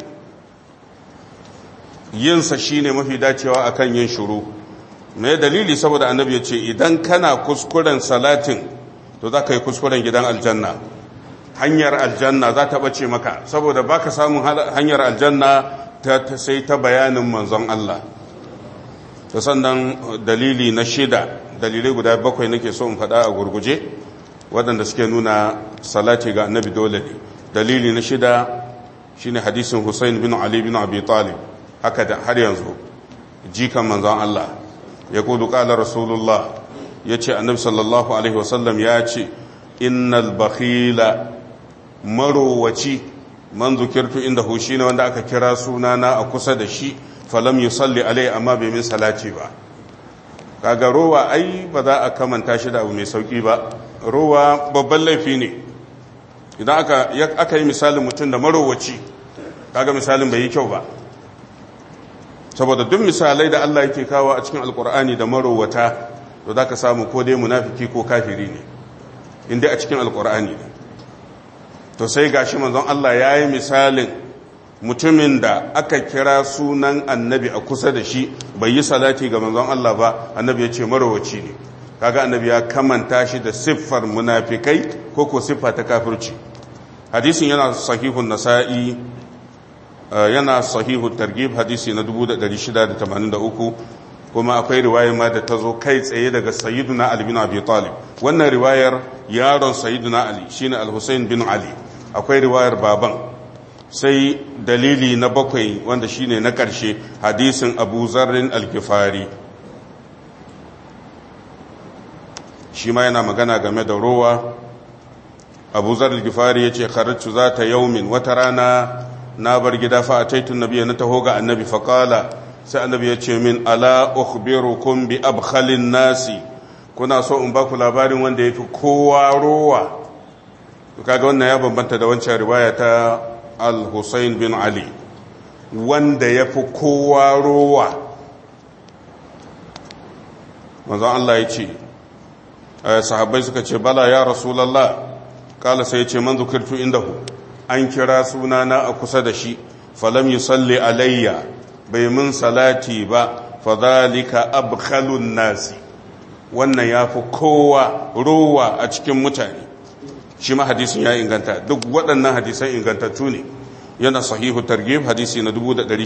yinsa shi ne mafi dacewa a kan yin shuru mai dalili saboda annabi ya ce idan kana kuskuren salatin to za ka yi kuskuren gidan aljanna hanyar aljanna za ta ɓace maka saboda ba ka samun hanyar aljanna ta sai ta bayanin manzon Allah ta sannan dalili na shida dalilai guda bakwai nake so in faɗa a gurguje waɗanda suke nuna salati ga annabi dole ne dalili na shida shine hadisin Hussein bin Ali bin Abi Talib haka da har yanzu jikan manzon Allah ya kudu qala rasulullah yace annabi sallallahu alaihi wasallam ya ce innal bakhila marowaci man zukirtu indahu shine wanda aka kira sunana a kusa da shi falam yi salli alai amma bai min salati ba kaga rowa ai ba za a kamanta shi da abu mai sauki ba rowa babban laifi ne idan aka aka yi misalin mutum da marowaci kaga misalin bai yi kyau ba saboda duk misalai da Allah yake kawo a cikin alkur'ani da marowata to za ka samu ko dai munafiki ko kafiri ne inda a cikin alkur'ani ne to sai gashi manzon Allah ya yi misalin mutumin da aka kira sunan annabi a kusa da shi bai yi salati ga manzon Allah ba annabi ya ce marowaci ne kaga annabi ya kamanta shi da siffar munafikai ko ko siffa ta kafirci hadisin yana sahihun nasa'i yana sahihun targhib hadisi na 1683 kuma akwai riwayar ma da ta zo kai tsaye daga sayyiduna ali bin abi talib wannan riwayar yaron sayyiduna ali shine al-husayn bin ali akwai riwayar baban sai dalili na bakwai wanda shine na ƙarshe hadisin abu zarrin alkifari shi ma yana magana game da rowa abu zarrin alkifari ya ce kharatu za ta yaumin wata rana na bar gida fa a taitun nabiya na taho ga annabi faƙala sai annabi ya ce min ala ukhbirukum bi abkhalin nasi kuna so in ba ku labarin wanda ya fi kowa rowa kaga wannan ya bambanta da wancan riwaya ta al-Hussein bin Ali wanda ya fi kowa rowa manzon Allah ya ce sahabbai suka ce bala ya rasulallah kala sai ce man zukirtu indahu an kira sunana a kusa da shi falam yusalli alayya bai mun salati ba fadhalika abkhalun nasi wannan yafi kowa rowa a cikin mutane shi ma hadisin ya inganta duk waɗannan hadisan ingantattu ne yana sahihu targhib hadisi na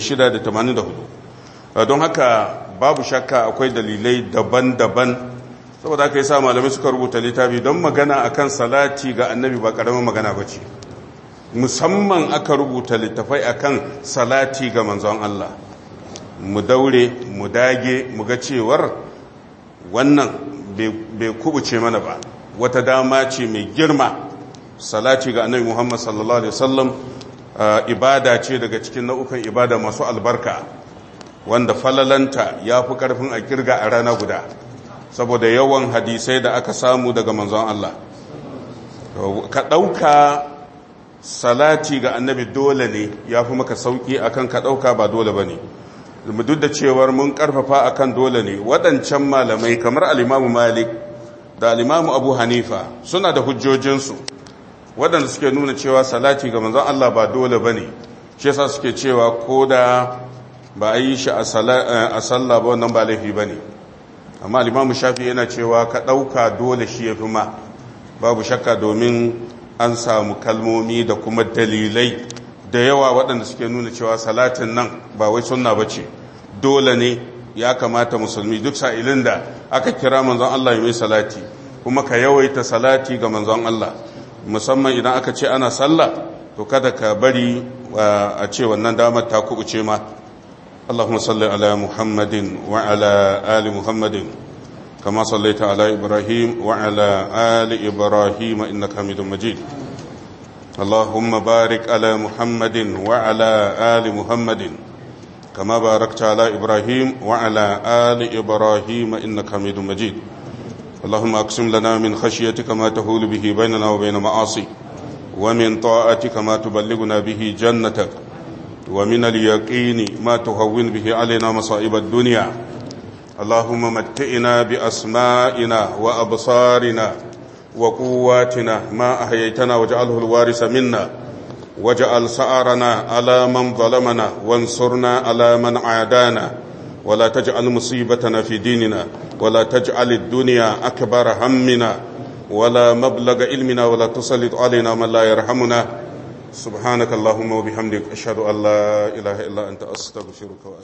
1684 don haka babu shakka akwai dalilai daban-daban saboda aka yi sa malamai suka rubuta littafi don magana akan salati ga annabi ba karamin magana ba ce musamman aka rubuta littafai akan salati ga manzon Allah mu daure mu dage mu ga cewar wannan bai kubuce mana ba wata dama ce mai girma salati ga annabi Muhammad sallallahu alaihi wasallam ibada ce daga cikin nau'ukan ibada masu albarka wanda falalanta ya fi karfin a kirga a rana guda saboda yawan hadisai da aka samu daga manzon Allah ka ɗauka salati ga annabi dole ne ya fi maka sauƙi akan ka ɗauka ba dole ba ne duk da cewar mun ƙarfafa akan dole ne waɗancan malamai kamar alimamu malik da alimamu abu hanifa suna da hujjojinsu waɗanda suke nuna cewa salati ga manzon Allah ba dole ba ne shi yasa suke cewa ko da ba a yi shi a sallah ba wannan ba laifi ba ne amma alimamu shafi yana cewa ka ɗauka dole shi ya fi ma babu shakka domin an samu kalmomi da kuma dalilai da yawa waɗanda suke nuna cewa salatin nan ba wai sunna ba ce dole ne ya kamata musulmi duk sa'ilin da aka kira manzon Allah ya mai salati kuma ka yawaita salati ga manzon Allah musamman idan aka ce ana sallah to kada ka bari a ce wannan damar ta kubuce ma اللهم صل على محمد وعلى آل محمد كما صليت على إبراهيم وعلى آل إبراهيم إنك حميد مجيد اللهم بارك على محمد وعلى آل محمد كما باركت على إبراهيم وعلى آل إبراهيم إنك حميد مجيد اللهم أقسم لنا من خشيتك ما تهول به بيننا وبين معاصي ومن طاعتك ما تبلغنا به جنتك ومن اليقين ما تهون به علينا مصائب الدنيا اللهم متئنا بأسمائنا وأبصارنا وقواتنا ما أحييتنا واجعله الوارث منا واجعل سعرنا على من ظلمنا وانصرنا على من عادانا ولا تجعل مصيبتنا في ديننا ولا تجعل الدنيا أكبر همنا ولا مبلغ علمنا ولا تسلط علينا من لا يرحمنا سبحانك اللهم وبحمدك أشهد أن لا إله إلا أنت أستغفرك وأستغفرك